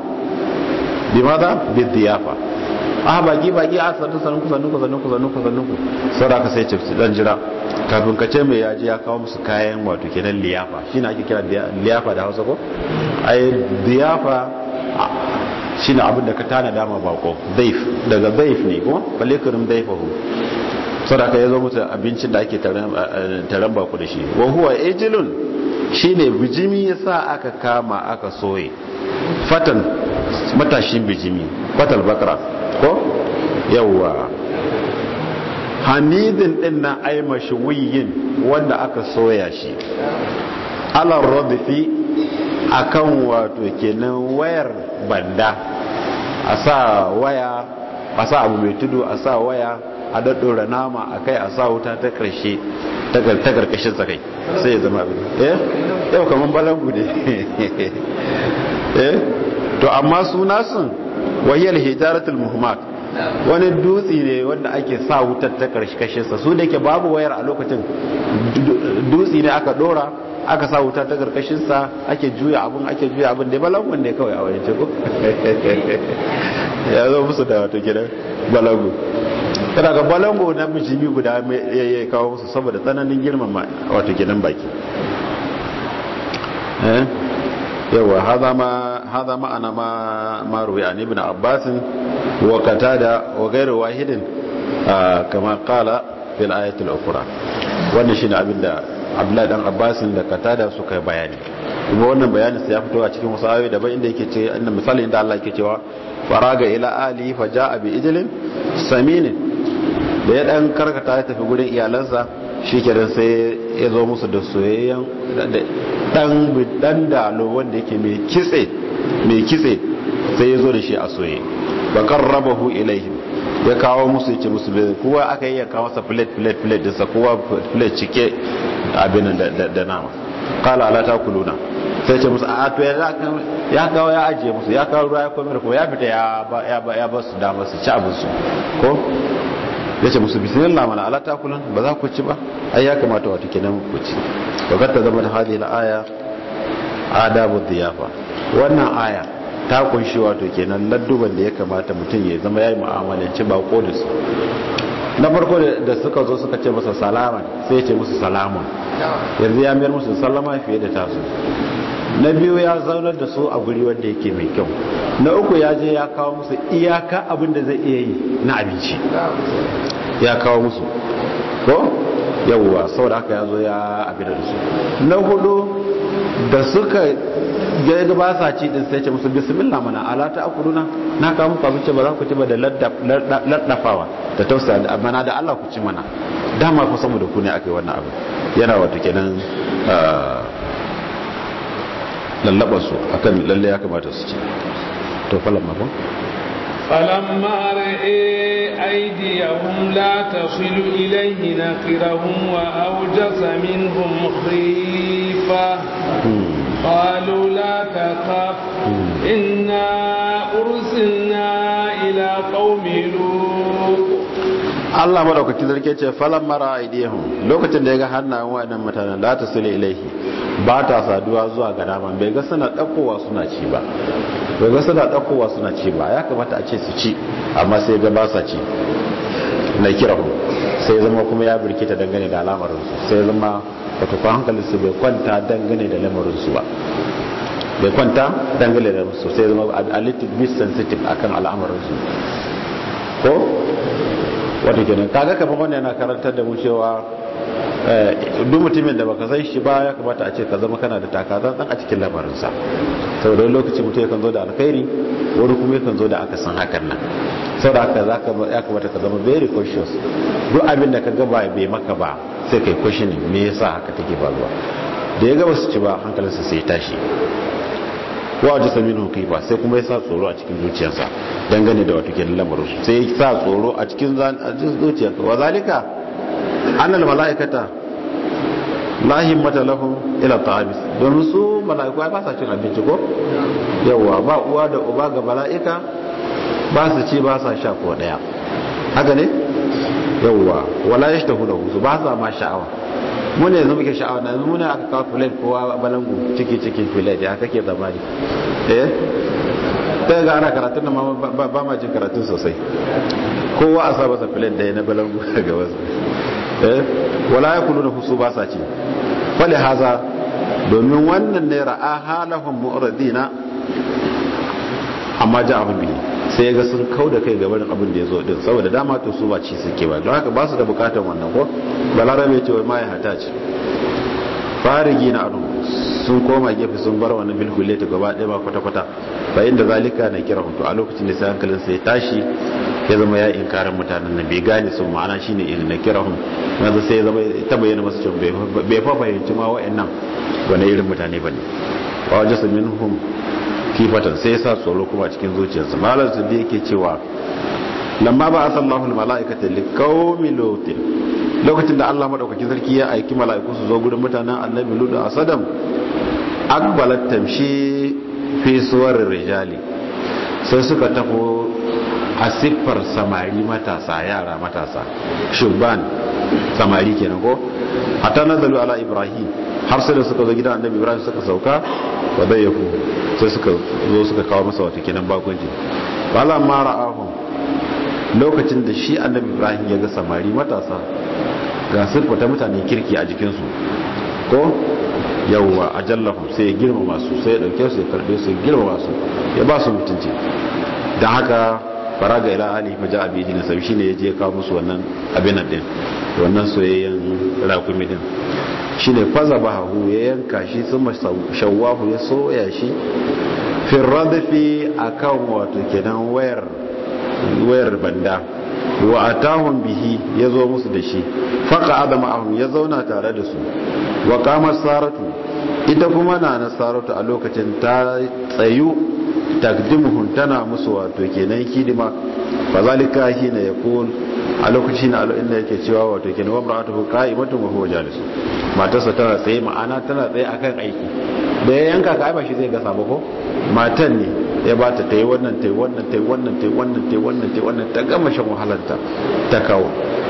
bimada bidiyafa ah baki baki a sanu sanu ku sanu ku sanu ku sanu ku sanu ku saboda sai ce dan jira kafin ka ce mai yaji ya kawo musu kayan wato kenan liyafa shine ake kira liyafa da Hausa ko ai liyafa shine abin da ka tana dama bako daif daga daif ne ko balikurum daifahu saboda ka yazo musu abincin da ake taran bako da shi wa huwa ejilun shine bijimi yasa aka kama aka soye fatan matashin bijimi fatal bakra ko yawwa hamidin din na ai mashwiyin wanda aka soya shi alar radifi akan wato kenan wayar banda a sa waya a sa abu mai tudu a sa waya a daddora nama a kai a sa wuta ta karshe ta karkashin sa kai sai ya zama abin eh yau kaman balangu ne eh to amma suna sun wahiyar hijaratul muhammad wani dutse ne wanda ake sa wutar ta karkashinsa su da ke babu wayar a lokacin dutse ne aka dora aka sa wuta ta karkashinsa ake juya abun ake juya abun da balangun ne kawai a wani ciko ya zo musu da wato gidan balangu kada ga balango na bijimi guda ya kawo musu saboda tsananin girmama wato gidan baki yawa haza ma'ana ma ruwi an ibn abbas wa qatada wa ghayru wahidin kama qala fil ayatil ukhra wannan shine abinda abdullahi dan abbas da qatada suka bayani kuma wannan bayanin sai ya fito a cikin wasu ayoyi daban inda yake ce inda misali inda Allah yake cewa faraga ila ali fa jaa bi ijlin saminin da ya dan karkata ya tafi gurin iyalansa shikenan sai ya zo musu da soyayyen dan dan dalo wanda yake mai kitse mai kitse sai ya zo da shi a soye bakar rabahu ilaihim ya kawo musu yace musu bai kowa aka yi ya kawo masa plate plate plate dinsa kowa plate cike abin da nama kala ala ta kuluna sai ce musu a to ya kawo ya ajiye musu ya kawo ruwa ya komai kuma ya fita ya ba ya ba su dama su ci abin su ko ya ce musu bismillah mana ala ta kulun ba za ku ci ba ai ya kamata wato kenan ku ci wa ta zama da hali la aya adabu diyafa wannan aya ta kunshi wato kenan ladduban da ya kamata mutum ya zama yayi mu'amalanci ba ko da su na farko da suka zo suka ce masa salaman sai ya ce musu salamun yanzu ya mayar musu sallama fiye da tasu na biyu ya zaunar da su a guri wanda yake mai kyau na uku ya je ya kawo musu iyaka abin da zai iya yi na abinci ya kawo musu ko yawwa saboda haka ya zo ya abin da su na hudu da suka ga ba sa ci din sai ce musu bismillah mana ala ta akuluna na kawo muku abinci ba za ku ci ba da laddafawa da tausaya da amana da Allah ku ci mana dama ku samu da ku ne aka yi wannan abu yana wato kenan lallaba su akan lalle ya kamata su ci to falan mafan فلما رأي أيديهم لا تصل إليه نكرهم وأوجس منهم خيفة قالوا لا تخف إنا أرسلنا إلى قوم لوط Allah madaukaki zarke ce falan mara aidiyahum lokacin da ya ga hannayen waɗannan mutanen la ta sule ilaihi ba ta saduwa zuwa ga naman bai ga suna ɗaukowa suna ci ba bai ga suna ɗaukowa suna ci ba ya kamata a ce su ci amma sai ga ba sa ci na kirahu sai zama kuma ya birkita dangane da al'amarinsu sai zama wato kwan hankalinsu bai kwanta dangane da lamarinsu ba bai kwanta dangane da lamarinsu sai zama a little bit sensitive akan al'amarinsu ko wata kenan kaga kamar wannan yana karantar da mu cewa duk mutumin da baka san shi ba ya kamata a ce ka zama kana da takazan dan a cikin lamarinsa saboda lokaci mutum yakan zo da alkhairi wani kuma yakan zo da aka san hakan nan saboda haka zaka ya kamata ka zama very cautious duk abin da ka ga ba bai maka ba sai kai questioning me yasa haka take faruwa da ya ga basu ci ba hankalinsa sai ya tashi wa ji saminu kai ba sai kuma ya sa tsoro a cikin zuciyarsa dangane da wato kenan lamarin su sai ya sa tsoro a cikin zuciyarsa wa zalika annal malaikata la himmata lahum ila ta'amis domin su malaiku ba sa cin abinci ko yawa ba uwa da uba ga malaika ba su ci ba sa sha ko daya haka ne yawa wala yashtahu lahu su ba sa ma sha'awa mu ne yanzu muke sha'awa yanzu mu ne aka kawo filet kowa balangu ciki cikin filet ya kake zamani eh ta ga ana karatun nan ba ma jin karatun sosai kowa a sa masa filet da ya na balangu ga wasu eh wala ya kulu da husu ba sa ci fali haza domin wannan ne ra'a halahum mu'radina amma ja abin bihi sai ga sun kau da kai gabarin abin da ya zo din saboda dama to su ba ci suke ba don haka ba su da bukatar wannan ko balarabe ce wai ma ya hata ce farigi na adu sun koma gefe sun bar wannan bilhule ta gaba ɗaya ba kwata-kwata ba inda zalika na kira to a lokacin da sai hankalin sai tashi ya zama ya inkarin mutanen nan bai gane sun ma'ana shine in na kira hun yanzu sai ya zama ta bayyana masu cewa bai fa fahimci ma wa'annan wani irin mutane bane wa wajasa minhum kifatan sai ya sa tsoro kuma cikin zuciyarsa malar su da yake cewa lamma ba a sallahu mala'ikata li qaumi lutin lokacin da Allah madaukakin sarki ya aiki mala'iku su zo gurin mutanen annabi lut a sadam akbalat tamshi fi suwarir rijali sai suka tafo a siffar samari matasa yara matasa shubban samari kenan ko hatta nazalu ala ibrahim har sai da suka zo gidan annabi ibrahim suka sauka wa dayyafu sai suka zo suka kawo masa wata kenan bakunci wala ma ra'ahum lokacin da shi annabi ibrahim ya ga samari matasa ga siffa ta mutanen kirki a jikinsu ko yawwa ajallahum sai ya girmama su sai ya dauke su ya karbe su ya girmama su ya ba su mutunci dan haka faraga ila ali fa ja'a bi dinin sabi shine yaje ya kawo musu wannan abin nan din wannan soyayyen rakumi din shine faza bahu ya yanka shi sun shawwahu ya soya shi firradafi akan wato kenan wayar wayar banda wa atahum bihi yazo musu da shi faqa adama ahum ya zauna tare da su wa qama saratu ita kuma na nasaratu a lokacin ta tsayu takdimuhum tana musu wato kenan hidima fa zalika hina yaqul a lokacin na inda yake cewa wato kenan wamra'atuhu qa'imatun wa huwa jalis matarsa tana tsaye ma'ana tana tsaye akan aiki da ya yanka ka ba shi zai gasa ba ko matan ne ya ba ta tayi wannan tayi wannan tayi wannan tayi wannan tayi wannan tayi wannan ta gama shan wahalarta ta kawo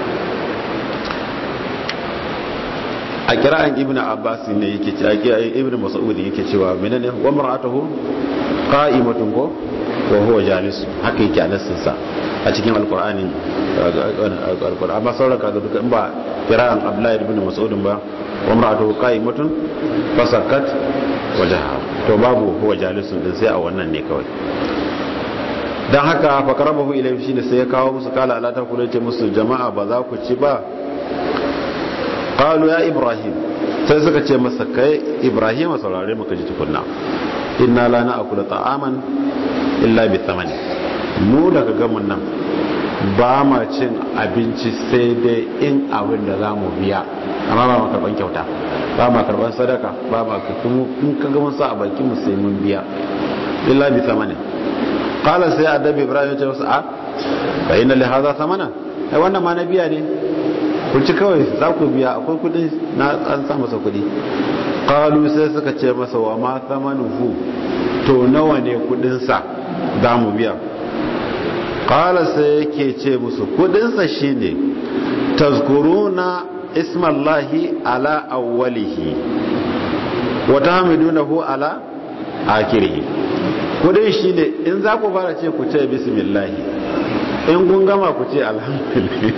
a kira'an ibn abbas ne yake ce a ibn mas'ud yake cewa menene wa mar'atuhu qa'imatun ko wa huwa jalis haka yake a nassin sa a cikin alqur'ani alqur'ani amma sauran kaga duka in ba kira'an abdullahi ibn mas'ud ba wa mar'atuhu qa'imatun fasakat wajaha to babu huwa jalisun din sai a wannan ne kawai dan haka fa karabahu ilayhi shine sai ya kawo musu kala ala ta kula ce musu jama'a ba za ku ci ba qalu ya ibrahim sai suka ce masa kai ibrahim saurare muka ji tukunna inna la na'kulu ta'aman illa bi thamani mu daga gamun nan ba ma cin abinci sai dai in abin da za mu biya amma ba ma karban kyauta ba ma karban sadaka ba ma in ka gama sa a bakin mu sai mun biya illa bi thamani qala sai adabi ibrahim ya ce wasu a fa inna li hadha thamana ai wannan ma na biya ne ku ci kawai za ku biya akwai kudi na an sa masa kudi qalu sai suka ce masa wa ma thamanuhu to nawa ne kudin sa za mu biya qala sai yake ce musu kudin sa shine tazkuruna ismallahi ala awwalihi wa tahmidunahu ala akhirih kudin shine in za ku fara ce ku ce bismillah in kun gama ku ce alhamdulillah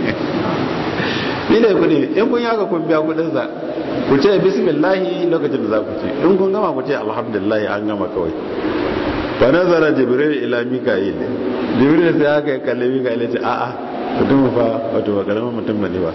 ni ne kudi in kun yaka kun biya kudin sa ku ce bismillah lokacin da za ku ce in kun gama ku ce alhamdulillah an gama kawai fa nazara jibril ila mika'il jibril sai aka yi kalle mika'il ce a'a mutum fa wato ba karamin mutum ba ne ba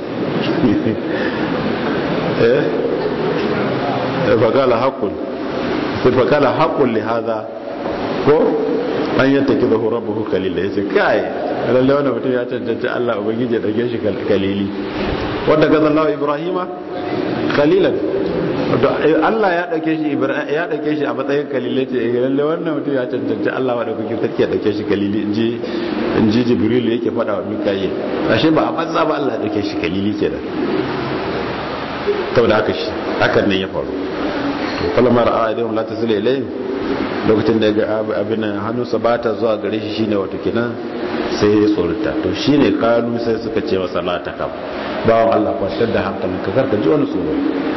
eh fakala haqqun sai fakala haqqun li hadha ko an yanta kiza hu rabbuhu kalila yace kai lalle wannan mutum ya cancanci Allah ubangiji ya dauke shi kalili wanda ga Allah Ibrahima khalilan Allah ya dauke shi ya dauke shi a matsayin kalile ce lalle wannan mutum ya cancanci Allah wa dauke sarki ya dauke shi kalili inji inji Jibril yake fada wa Mikayil ashe ba a banza ba Allah ya dauke shi kalili kenan saboda haka shi hakan ne ya faru to kalmar a'adihum la tasila ilayhim lokacin da ga abin hannunsa ba ta zuwa gare shi shine wato kenan sai ya tsorata to shine kalu sai suka ce masa la ta kam bawon Allah kwantar da hankalin ka karka ji wani tsoro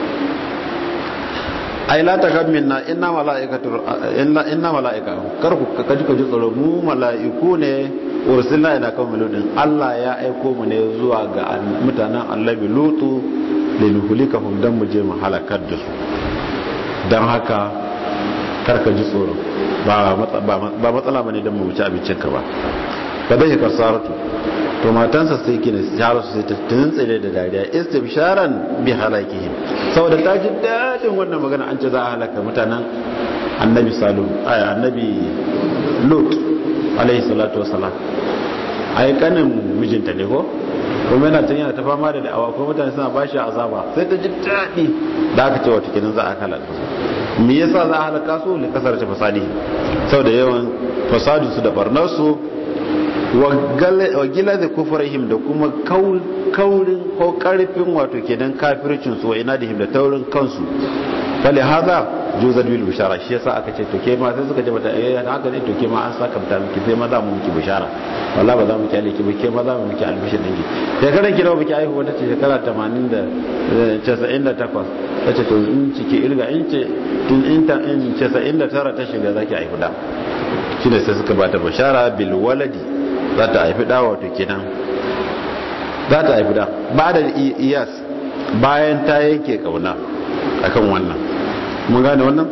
ai la ta kam minna inna malaikatu inna inna malaika kar ku ka ji ka ji tsoro mu malaiku ne ursilna ila qaumi lutin Allah ya aiko mu ne zuwa ga mutanen annabi lutu linuhlikahum dan mu je mu halakar da su dan haka karka ji tsoro ba matsala ba ne don mu ci abincinka ba ba zai ka saratu to matansa sai kina shara su sai ta tuntsire da dariya istibsharan bi halakihim saboda ta ji dadin wannan magana an ce za a halaka mutanen annabi salu ay annabi lut alayhi salatu wassalam ai kanin mijinta ne ko kuma yana tun yana ta fama da da'awa ko mutane suna bashi azaba sai ta ji daɗi da aka ce wata kinan za a halaka su me yasa za a halaka su ne kasar ta fasadi saboda yawan fasadin su da barnar su wa gila da kufrihim da kuma kaurin ko karfin wato kenan kafircin su wa ina da da taurin kansu fali haza juzar bil bishara shi yasa aka ce to ke ma sai suka ce mata eh haka ne to ke ma an saka mata miki sai ma za mu miki bishara wallahi ba za mu kyale ki ba ke ma za mu miki albishir dinki shekaran ki nawa miki aihu wata ce shekara 80 da 98 tace to in ciki irga in ce tun in ta in 99 ta shiga zaki aihu da shine sai suka bata bishara bil waladi za ta haifi da wato kenan za ta haifi da ba da iyas bayan ta yanke kauna akan wannan mun gane wannan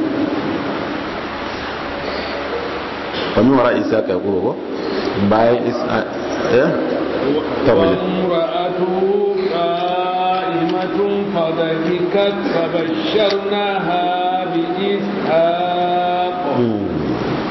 wani wara isa ka yaƙo ko bayan isa eh tawaje قائمة فضحكت فبشرناها بإسحاق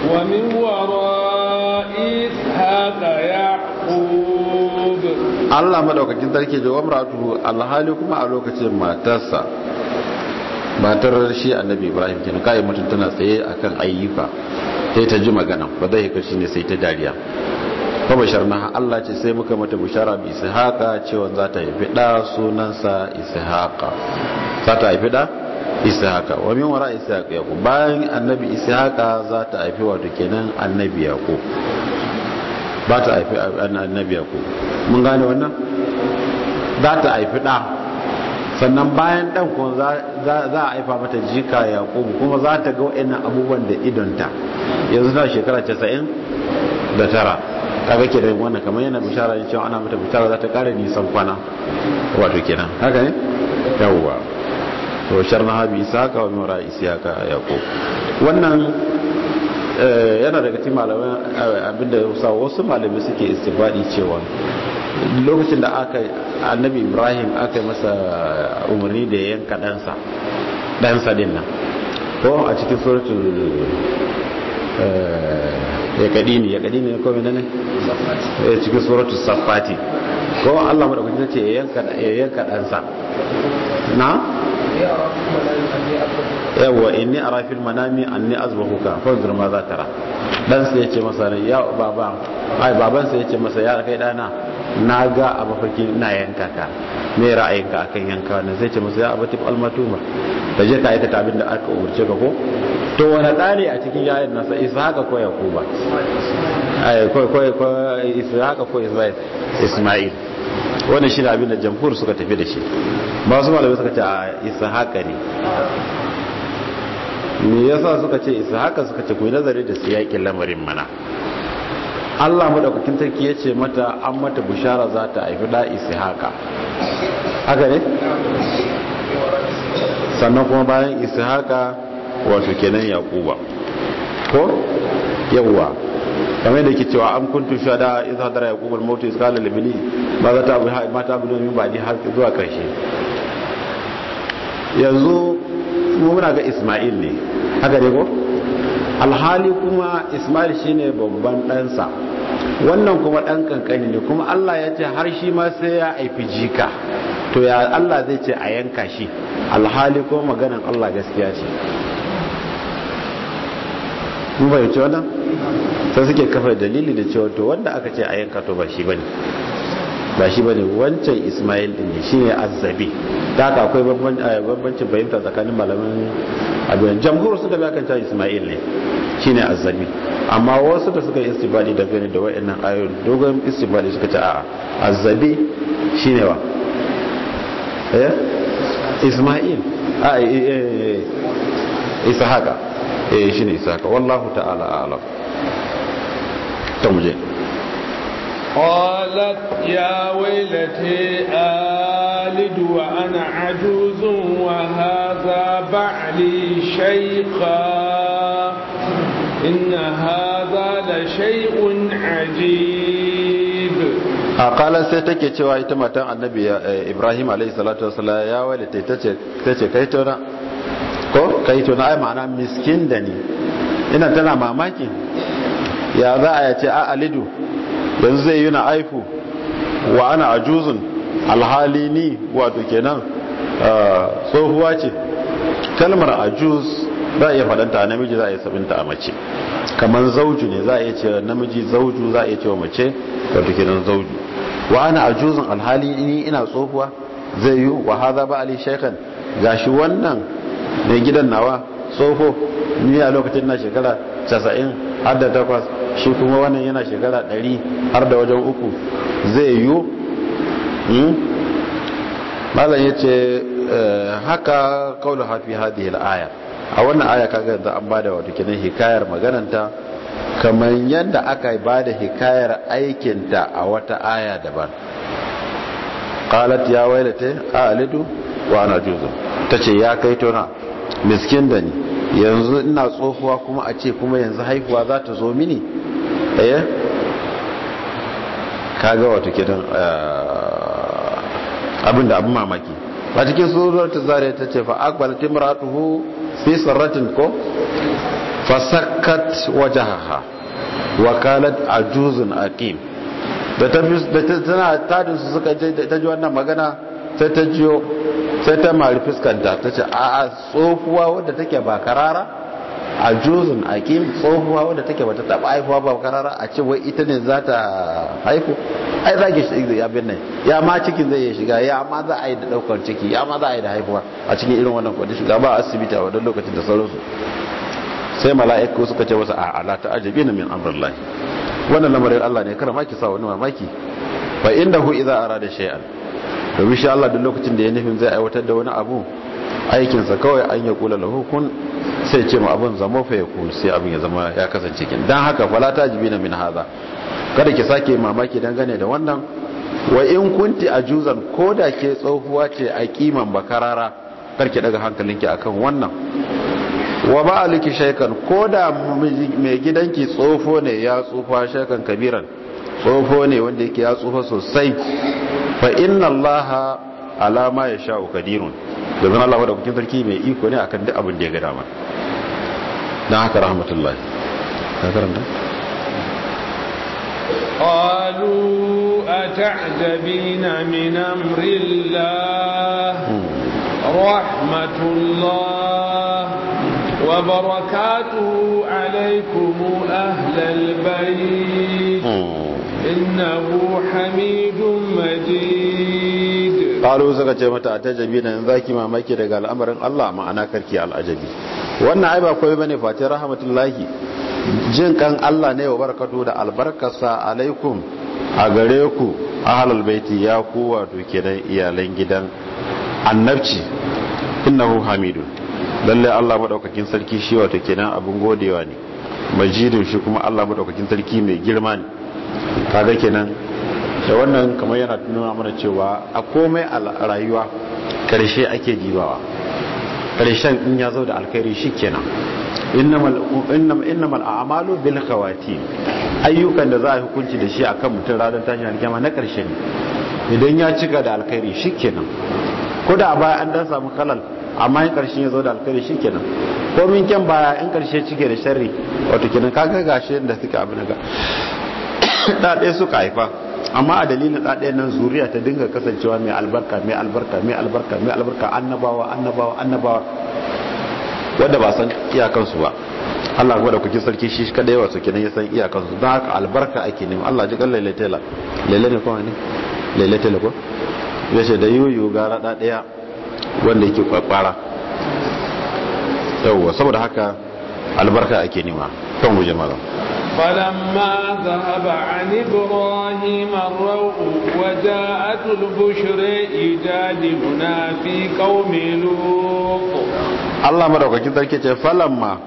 ومن وراء إسحاق يعقوب Allah madaukakin sarki da wamratu alhali kuma a lokacin matarsa matar shi annabi Ibrahim kenan kai mutum tana tsaye akan ayyuka sai ta ji magana ba zai kashi ne sai ta dariya fa basharna Allah ce sai muka mata bishara bi ishaqa cewa za ta haifi da sunansa ishaqa za ta haifi da ishaqa wa min wara ishaqa yaqub bayan annabi ishaqa za ta haifi wato kenan annabi yaqub ba ta haifi annabi yaqub mun gane wannan za ta haifi da sannan bayan dan kuma za a haifa mata jika yaqub kuma za ta ga wayannan abubuwan da idonta yanzu na shekara 90 da tara kaga ke da wannan kamar yana bishara ne cewa ana mata bishara za ta kara nisan kwana wato kenan haka ne yawwa to sharna habi isaka wa mura isaka yaqub wannan yana daga cikin malaman abinda sa wasu malamai suke istibadi cewa lokacin da aka annabi ibrahim aka masa umarni da yanka ɗansa ɗansa din nan ko a cikin suratul ya kadi ne ya kadi ne ko menene ya cikin suratul safati ko Allah madaukakin ce ya yanka ya yanka ɗansa na yawa inni ara fil manami anni azbahuka fanzur ma za tara dan sai yace masa ya baba ai baban sai yace masa ya kai dana na ga a mafarki ina yanka ka me ra'ayinka akan yanka wannan sai ce masa ya abati almatuma da je ka aikata abin da aka umurce ka ko to wani dani a cikin yayin nasa ishaqa ko yakuba ai ko ko ko ishaqa ko isma'il wannan shi ne abin da jamhur suka tafi da shi ba su malamai suka ce a ishaqa ne me yasa suka ce ishaqa suka ce ku nazari da siyakin lamarin mana Allah madaukakin sarki ya ce mata an mata bishara za ta haifi da ishaqa haka ne sannan kuma bayan ishaqa wato kenan yaquba ko yawwa kamar da ke cewa an kuntu shada idza hadara yaqub al-maut iz qala li bani ma za ta abu ma ta abu min ba'di har zuwa karshe yanzu mu muna ga Isma'il ne haka ne ko alhali kuma Isma'il shine babban ɗansa wannan kuma ɗan kankani ne kuma Allah ya ce har shi ma sai ya aifi jika to ya Allah zai ce a yanka shi alhali kuma maganan Allah gaskiya ce mun fahimci wannan sai suke kafa dalili da cewa to wanda aka ce a yanka to ba shi bane ba shi bane wancan Ismail din ne shine azzabi da haka akwai bambancin fahimta tsakanin malaman abin jamhur suka bi akan cewa Ismail ne shine azzabi amma wasu da suka yi istibadi da gani da wayannan ayoyin dogon istibadi suka ce a'a azzabi shine wa eh Ismail a Ishaqa eh shine Ishaqa wallahu ta'ala a'lam to muje قالت يا ويلتي آلد وأنا عجوز وهذا بعلي شيخا إن هذا لشيء عجيب قال sai take cewa ita matan annabi Ibrahim alayhi salatu wasallam ya walita tace tace kai tona ko kai tona ai ma'ana miskin da ni ina tana mamaki ya za a yace a alidu yanzu zai yi na aifu wa ana ajuzun alhali ni wato kenan tsohuwa ce kalmar ajuz za a iya faɗanta a namiji za a iya sabinta a mace kamar zauju ne za a iya ce namiji zauju za a iya ce wa mace wato kenan zauju wa ana ajuzun alhali ni ina tsohuwa zai yi wa haza ba ali shaikhan gashi wannan mai gidan nawa tsoho ni a lokacin na shekara 90 har da takwas shi kuma wannan yana shekara 100 har da wajen uku zai yi malam ya ce haka kaulu hafi hadhihi al-aya a wannan aya kaga yanzu an bada wato kenan hikayar magananta kamar yadda aka bada hikayar aikinta a wata aya daban qalat ya wailata alidu wa ana juzu tace ya kai tona miskin da ni yanzu ina tsohuwa kuma a ce kuma yanzu haihuwa za ta zo mini eh kaga wato kidan abinda abin mamaki a cikin suratul zariya ta ce fa aqbalat imratuhu fi sarratin ko fasakkat wajahaha wakalat ajuzun aqim da ta tana tadin su suka ta ji wannan magana sai ta jiyo sai ta mari fuskanta ta ce a a tsohuwa wadda take ba karara ajuzun aqim tsohuwa wadda take bata taba haifuwa ba karara a ce wai ita ne za ta haifu ai za ki shi abin nan ya ma cikin zai shiga ya ma za a yi da daukar ciki ya ma za a yi da haifuwa a cikin irin wannan kwadin shiga ba asibiti a wadda lokacin da sauransu sai mala'iku suka ce wasu a ala ta ajabi na min amrillahi wannan lamarin Allah ne kada maki sa wani mamaki fa innahu idza arada shay'an domin shi Allah duk lokacin da ya nufin zai aiwatar da wani abu aikinsa kawai an ya kula lahu kun sai ce ma abin zama fa yakun sai abin ya zama ya kasance kin dan haka fala tajibina min hadha kada ki sake mamaki dangane da wannan wa in kunti ajuzan koda ke tsohuwa ce a kiman bakarara karki daga hankalinki akan wannan wa ba'aliki shaykan koda mai gidanki tsofo ne ya tsufa shaykan kabiran tsofo ne wanda yake ya tsufa sosai fa inna allaha ala ma yasha'u qadirun domin Allah wadda kukin sarki mai iko ne akan duk abin da ya ga dama dan haka rahmatullahi ka karanta قالوا أتعجبين من أمر الله رحمة الله وبركاته عليكم أهل البيت إنه حميد مجيد قالوا suka ce mata atajabi nan zaki mamaki daga al'amarin Allah ma'ana karki al'ajabi wannan ai ba koyi bane fati rahmatullahi jin kan Allah ne wa barakatu da albarkarsa alaikum a gare ku ahlul baiti ya ku wato kenan iyalan gidan annabci innahu hamidun lalle Allah madaukakin sarki shi wato kenan abun godewa ne majidun shi kuma Allah madaukakin sarki mai girma ne kaga kenan da wannan kamar yana nuna mana cewa a komai a rayuwa karshe ake dibawa karshen in ya zo da alkhairi shikenan innamal innamal a'malu bil khawatim ayyukan da za a hukunci da shi akan mutum ranar tashin alkiyama na karshe ne idan ya cika da alkhairi shikenan ko da a baya an dan samu kalal amma in karshen ya zo da alkhairi shikenan ko min kyan baya in karshe cike da sharri wato kenan kaga gashi da suka abin ga da ɗaya suka haifa amma a dalilin da ɗaya nan zuriya ta dinga kasancewa mai albarka mai albarka mai albarka mai albarka annabawa annabawa annabawa wanda ba san iyakansu ba Allah kuma da kuke sarki shi kada yawa su kenan ya san iyakansu don haka albarka ake nema Allah ji kan lailatela laila ne kuma ne lailatela ko ya ce da yuyu gara da ɗaya wanda yake kwakwara yawwa saboda haka albarka ake nema kan mu jama'a فلما ذهب عن إبراهيم الروع وجاءت البشر يجادلنا في قوم لوط الله مدوكاkin sarki ce falamma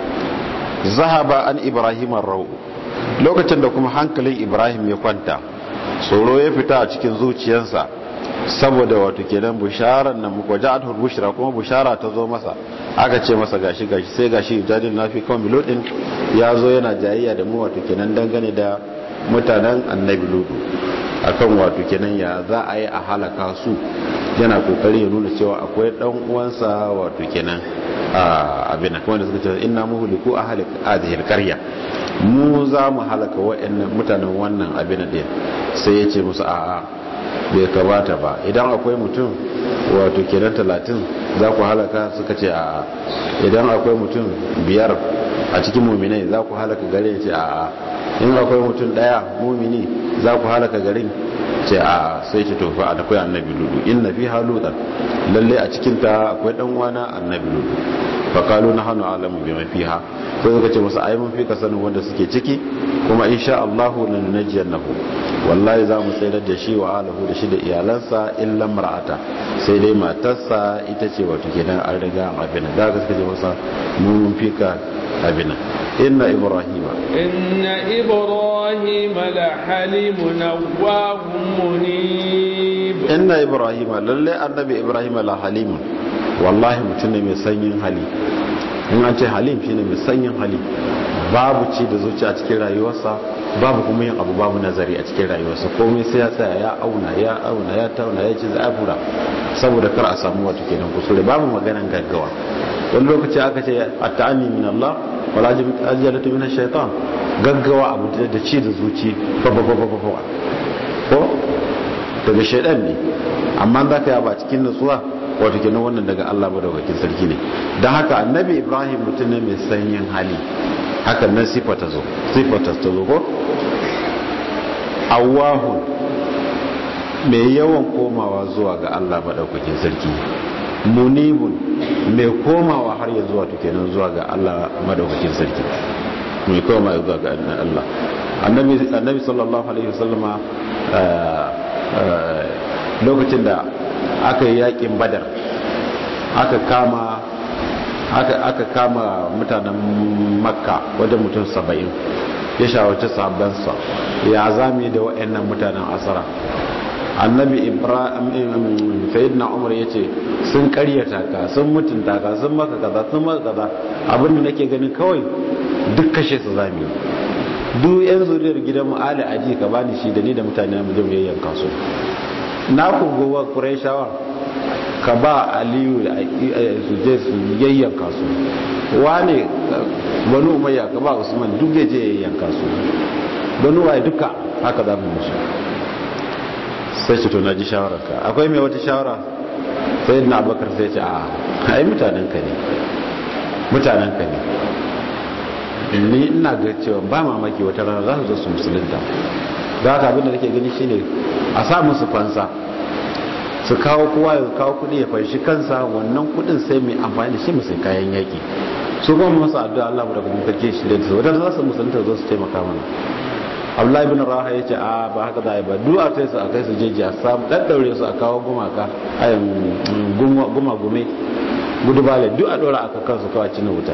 zahaba an ibrahim ar lokacin da kuma hankalin ibrahim ya kwanta tsoro ya fita a cikin zuciyarsa saboda wato kenan bisharar nan muku ja'atul bushra kuma bushara ta zo masa aka ce masa gashi gashi sai gashi jadil nafi kan bilodin ya zo yana jayayya da mu wato kenan dangane da mutanen annabi ludu akan wato kenan ya za a yi a halaka su yana kokari ya nuna cewa akwai dan uwansa wato kenan abin kuma da suka ce inna muhliku ahli hadhihi alqarya mu za mu halaka wa'annan mutanen wannan abin din sai ya ce musu a'a bai kamata ba idan akwai mutum wato kenan talatin za ku halaka suka ce a idan akwai mutum biyar a cikin muminai za ku halaka garin ce a in akwai mutum daya mumini za ku halaka garin ce a sai ce tofa akwai annabi ludu in na fi halutan lalle a cikinta akwai dan wana annabi ludu fakalu na hannu alamu bi mafiha sai suka ce musu ai mun fi ka sanin wanda suke ciki kuma insha Allah lan najiyannahu wallahi za mu tsayar da shi wa alahu da shi da iyalansa illa mar'ata sai dai matarsa ita ce wato kenan an riga abin da ga suka ce masa mun fi ka abin inna ibrahima inna ibrahima la halimun awwahum munib inna ibrahima lalle annabi ibrahima la halimun wallahi mutum ne mai sanyin hali in an ce halim shine mai sanyin hali babu ci da zuci a cikin rayuwarsa babu kuma yin abu babu nazari a cikin rayuwarsa komai sai ya tsaya ya auna ya auna ya tauna ya ci zafura saboda kar a samu wata kenan kusure babu maganan gaggawa wani lokaci aka ce at-ta'anni min Allah wala ajalatu min ash-shaytan gaggawa abu da ci da zuci ba ba ba ba ko daga shaydan ne amma za ka yaba cikin nutsuwa wato kenan wannan daga Allah madaukakin sarki ne don haka annabi Ibrahim mutum ne mai sanyin hali hakan nan sifata zo sifata ta zo ko awahun mai yawan komawa zuwa ga Allah madaukakin sarki munibun mai komawa har ya zuwa kenan zuwa ga Allah madaukakin sarki mai komawa zuwa ga Allah annabi annabi sallallahu alaihi wasallama lokacin da aka yi yakin badar aka kama aka kama mutanen makka wajen mutum saba'in ya shawarci sabansa ya zami da wa'annan mutanen asara annabi ibrahim sayyidina umar ya ce sun karyata ka sun mutunta ka sun maka kaza sun maka kaza abinda nake ganin kawai duk kashe su zami duk yan zuriyar gidan mu ali aji ka bani shi da ni da mutane mu je mu yayyanka su na ku gowa qurayshawa ka ba aliyu su je su yayyanka su wane banu umayya ka ba usman duk ya je yayyanka su banu waye duka haka za mu musu sai ce to na ji shawararka akwai mai wata shawara sai na abakar sai ce a ai mutanen ka ne mutanen ka ne ni ina ga cewa ba mamaki wata rana za su zo su musulunta za ka abin da nake gani shine a sa musu fansa su kawo kowa ya kawo kudi ya fanshi kansa wannan kudin sai mai amfani da shi musu kayan yaki su kuma masu addu'a Allah mu da kuma kake shi da su wadanda za su musulunta zo su taimaka mana Abdullahi bin Raha yace a ba haka za a yi ba du'a sai su a kai su jeji a samu daddaure su a kawo gumaka ayin guma gume gudu bale duk a dora aka kansu kawai cin wuta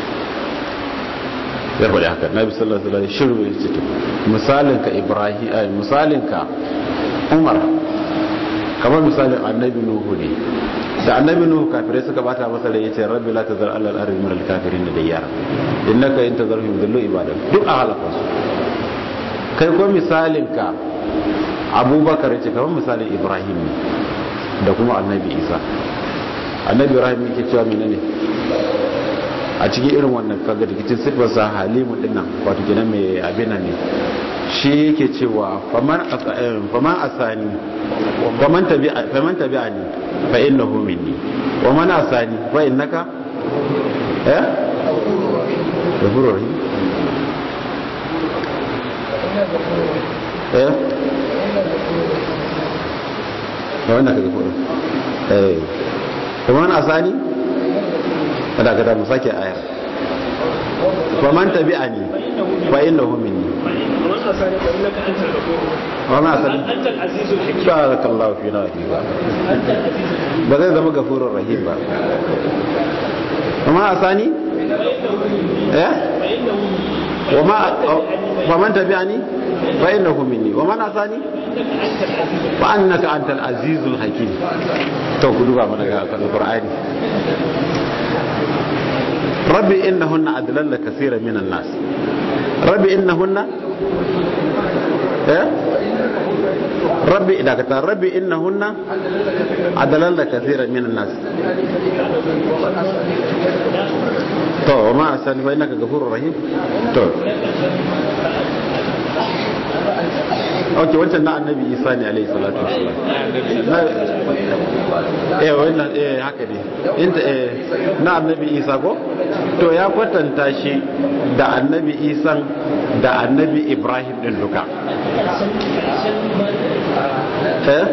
ya faɗi haka nabi sallallahu alaihi wasallam shiru ya ce to misalin ka ibrahim ay misalin ka umar kamar misalin annabi nuhu ne da annabi nuhu kafirai suka bata masa da yace rabbi la tazar alal ardi min al kafirin da yara innaka in tazarhum yudillu ibadak duk a halaka su kai ko misalin ka abubakar yace kamar misalin ibrahim ne da kuma annabi isa annabi ibrahim yake cewa menene a cikin irin wannan kaga da cikin sifarsa halimu dinnan wato kenan mai abina ne shi yake cewa faman faman asani faman tabi'a faman tabi'ani fa innahu minni wa man asani fa innaka eh ghafurur rahim eh fa innaka ghafurur eh faman asani kada kada mu sake ayar faman tabi'ani fa innahu minni wa ma asali barakallahu fi na ba zai zama gafurur rahim ba kuma asani eh wa ma faman tabi'ani fa innahu minni wa man asani wa annaka antal azizul hakim to ku duba mana ga alqur'ani rabbi innahunna adlalla kaseera minan nas rabbi innahunna eh rabbi idan ka rabbi innahunna adlalla kaseera minan nas to ma asan fa innaka ghafurur rahim to ok wancan na annabi isa ne alaihi salatu wasalam eh wannan eh haka ne inda eh na annabi isa ko to ya kwatanta shi da annabi isan da annabi ibrahim din duka eh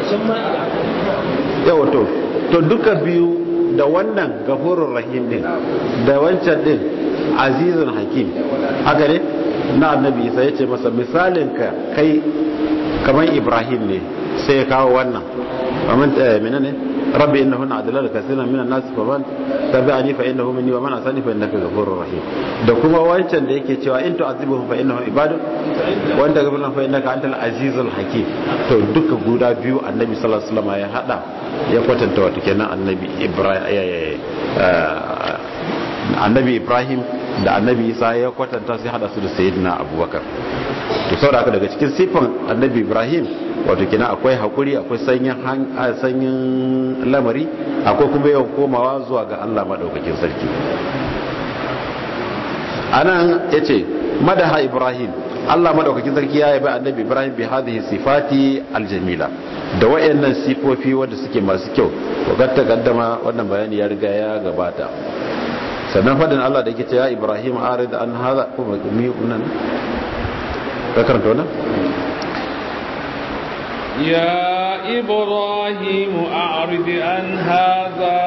yawa to to duka biyu da wannan gafurur rahim din da wancan din azizun hakim haka ne na annabi isa ya ce masa misalin ka kai kamar ibrahim ne sai ya kawo wannan amin mina ne rabbi innahu na adalal kasira min an-nas fa man tabi'ani fa innahu minni wa man asani fa innaka ghafurur rahim da kuma wancan da yake cewa in tu'azibuhum fa innahum ibadun wa anta ghafurun fa innaka antal azizul hakim to duka guda biyu annabi sallallahu alaihi wasallam ya hada ya kwatanta wato kenan annabi ibrahim annabi ibrahim da annabi isa ya kwatanta sai hada su da sayyidina abubakar to saboda haka daga cikin sifan annabi ibrahim wato kina akwai hakuri akwai sanyin sanyin lamari akwai kuma yawan komawa zuwa ga Allah madaukakin sarki anan yace madaha ibrahim Allah madaukakin sarki ya yabi annabi ibrahim bi hadhihi sifati aljamila da wayannan sifofi wanda suke masu kyau wakar ta kaddama wannan bayani ya riga ya gabata sannan fadin Allah da yake ce ya ibrahim arid an hada ko mi nan ka karanta wannan يا إبراهيم أعرض عن هذا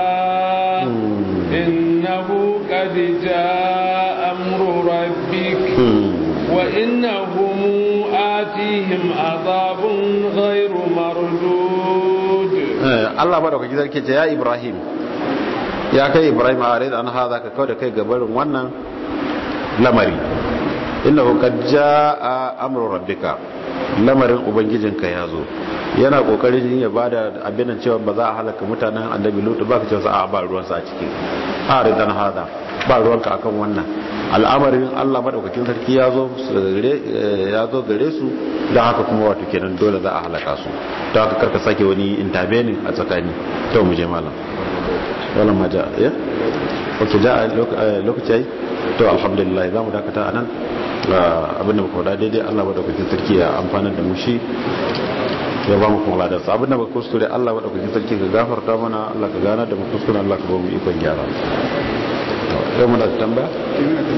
إنه قد جاء أمر ربك وإنهم آتيهم عذاب غير مردود الله بارك فيك ذلك يا إبراهيم يا كي إبراهيم أعرض عن هذا كقول كي قبل وانا لمري إنه قد جاء أمر ربك lamarin ubangijinka ya zo yana kokarin ya bada abin cewa ba za a halaka mutanen annabi lutu ba ka ce a ba ruwansa a ciki a ridan hada ba ruwanka akan wannan al'amarin Allah madaukakin sarki ya zo ya zo gare su don haka kuma wato kenan dole za a halaka su don haka karka sake wani intervening a tsakani to mu je malam wannan ma ja ya ok ja lokaci ai to alhamdulillah za mu dakata anan abinda muka wada daidai Allah madaukakin sarki ya amfanar da mu shi ya ba mu kuma ladarsa abinda muka kuskure Allah madaukakin sarki ka gafarta mana Allah ka gana da mu kuskure Allah ka ba mu ikon gyara yau muna da tambaya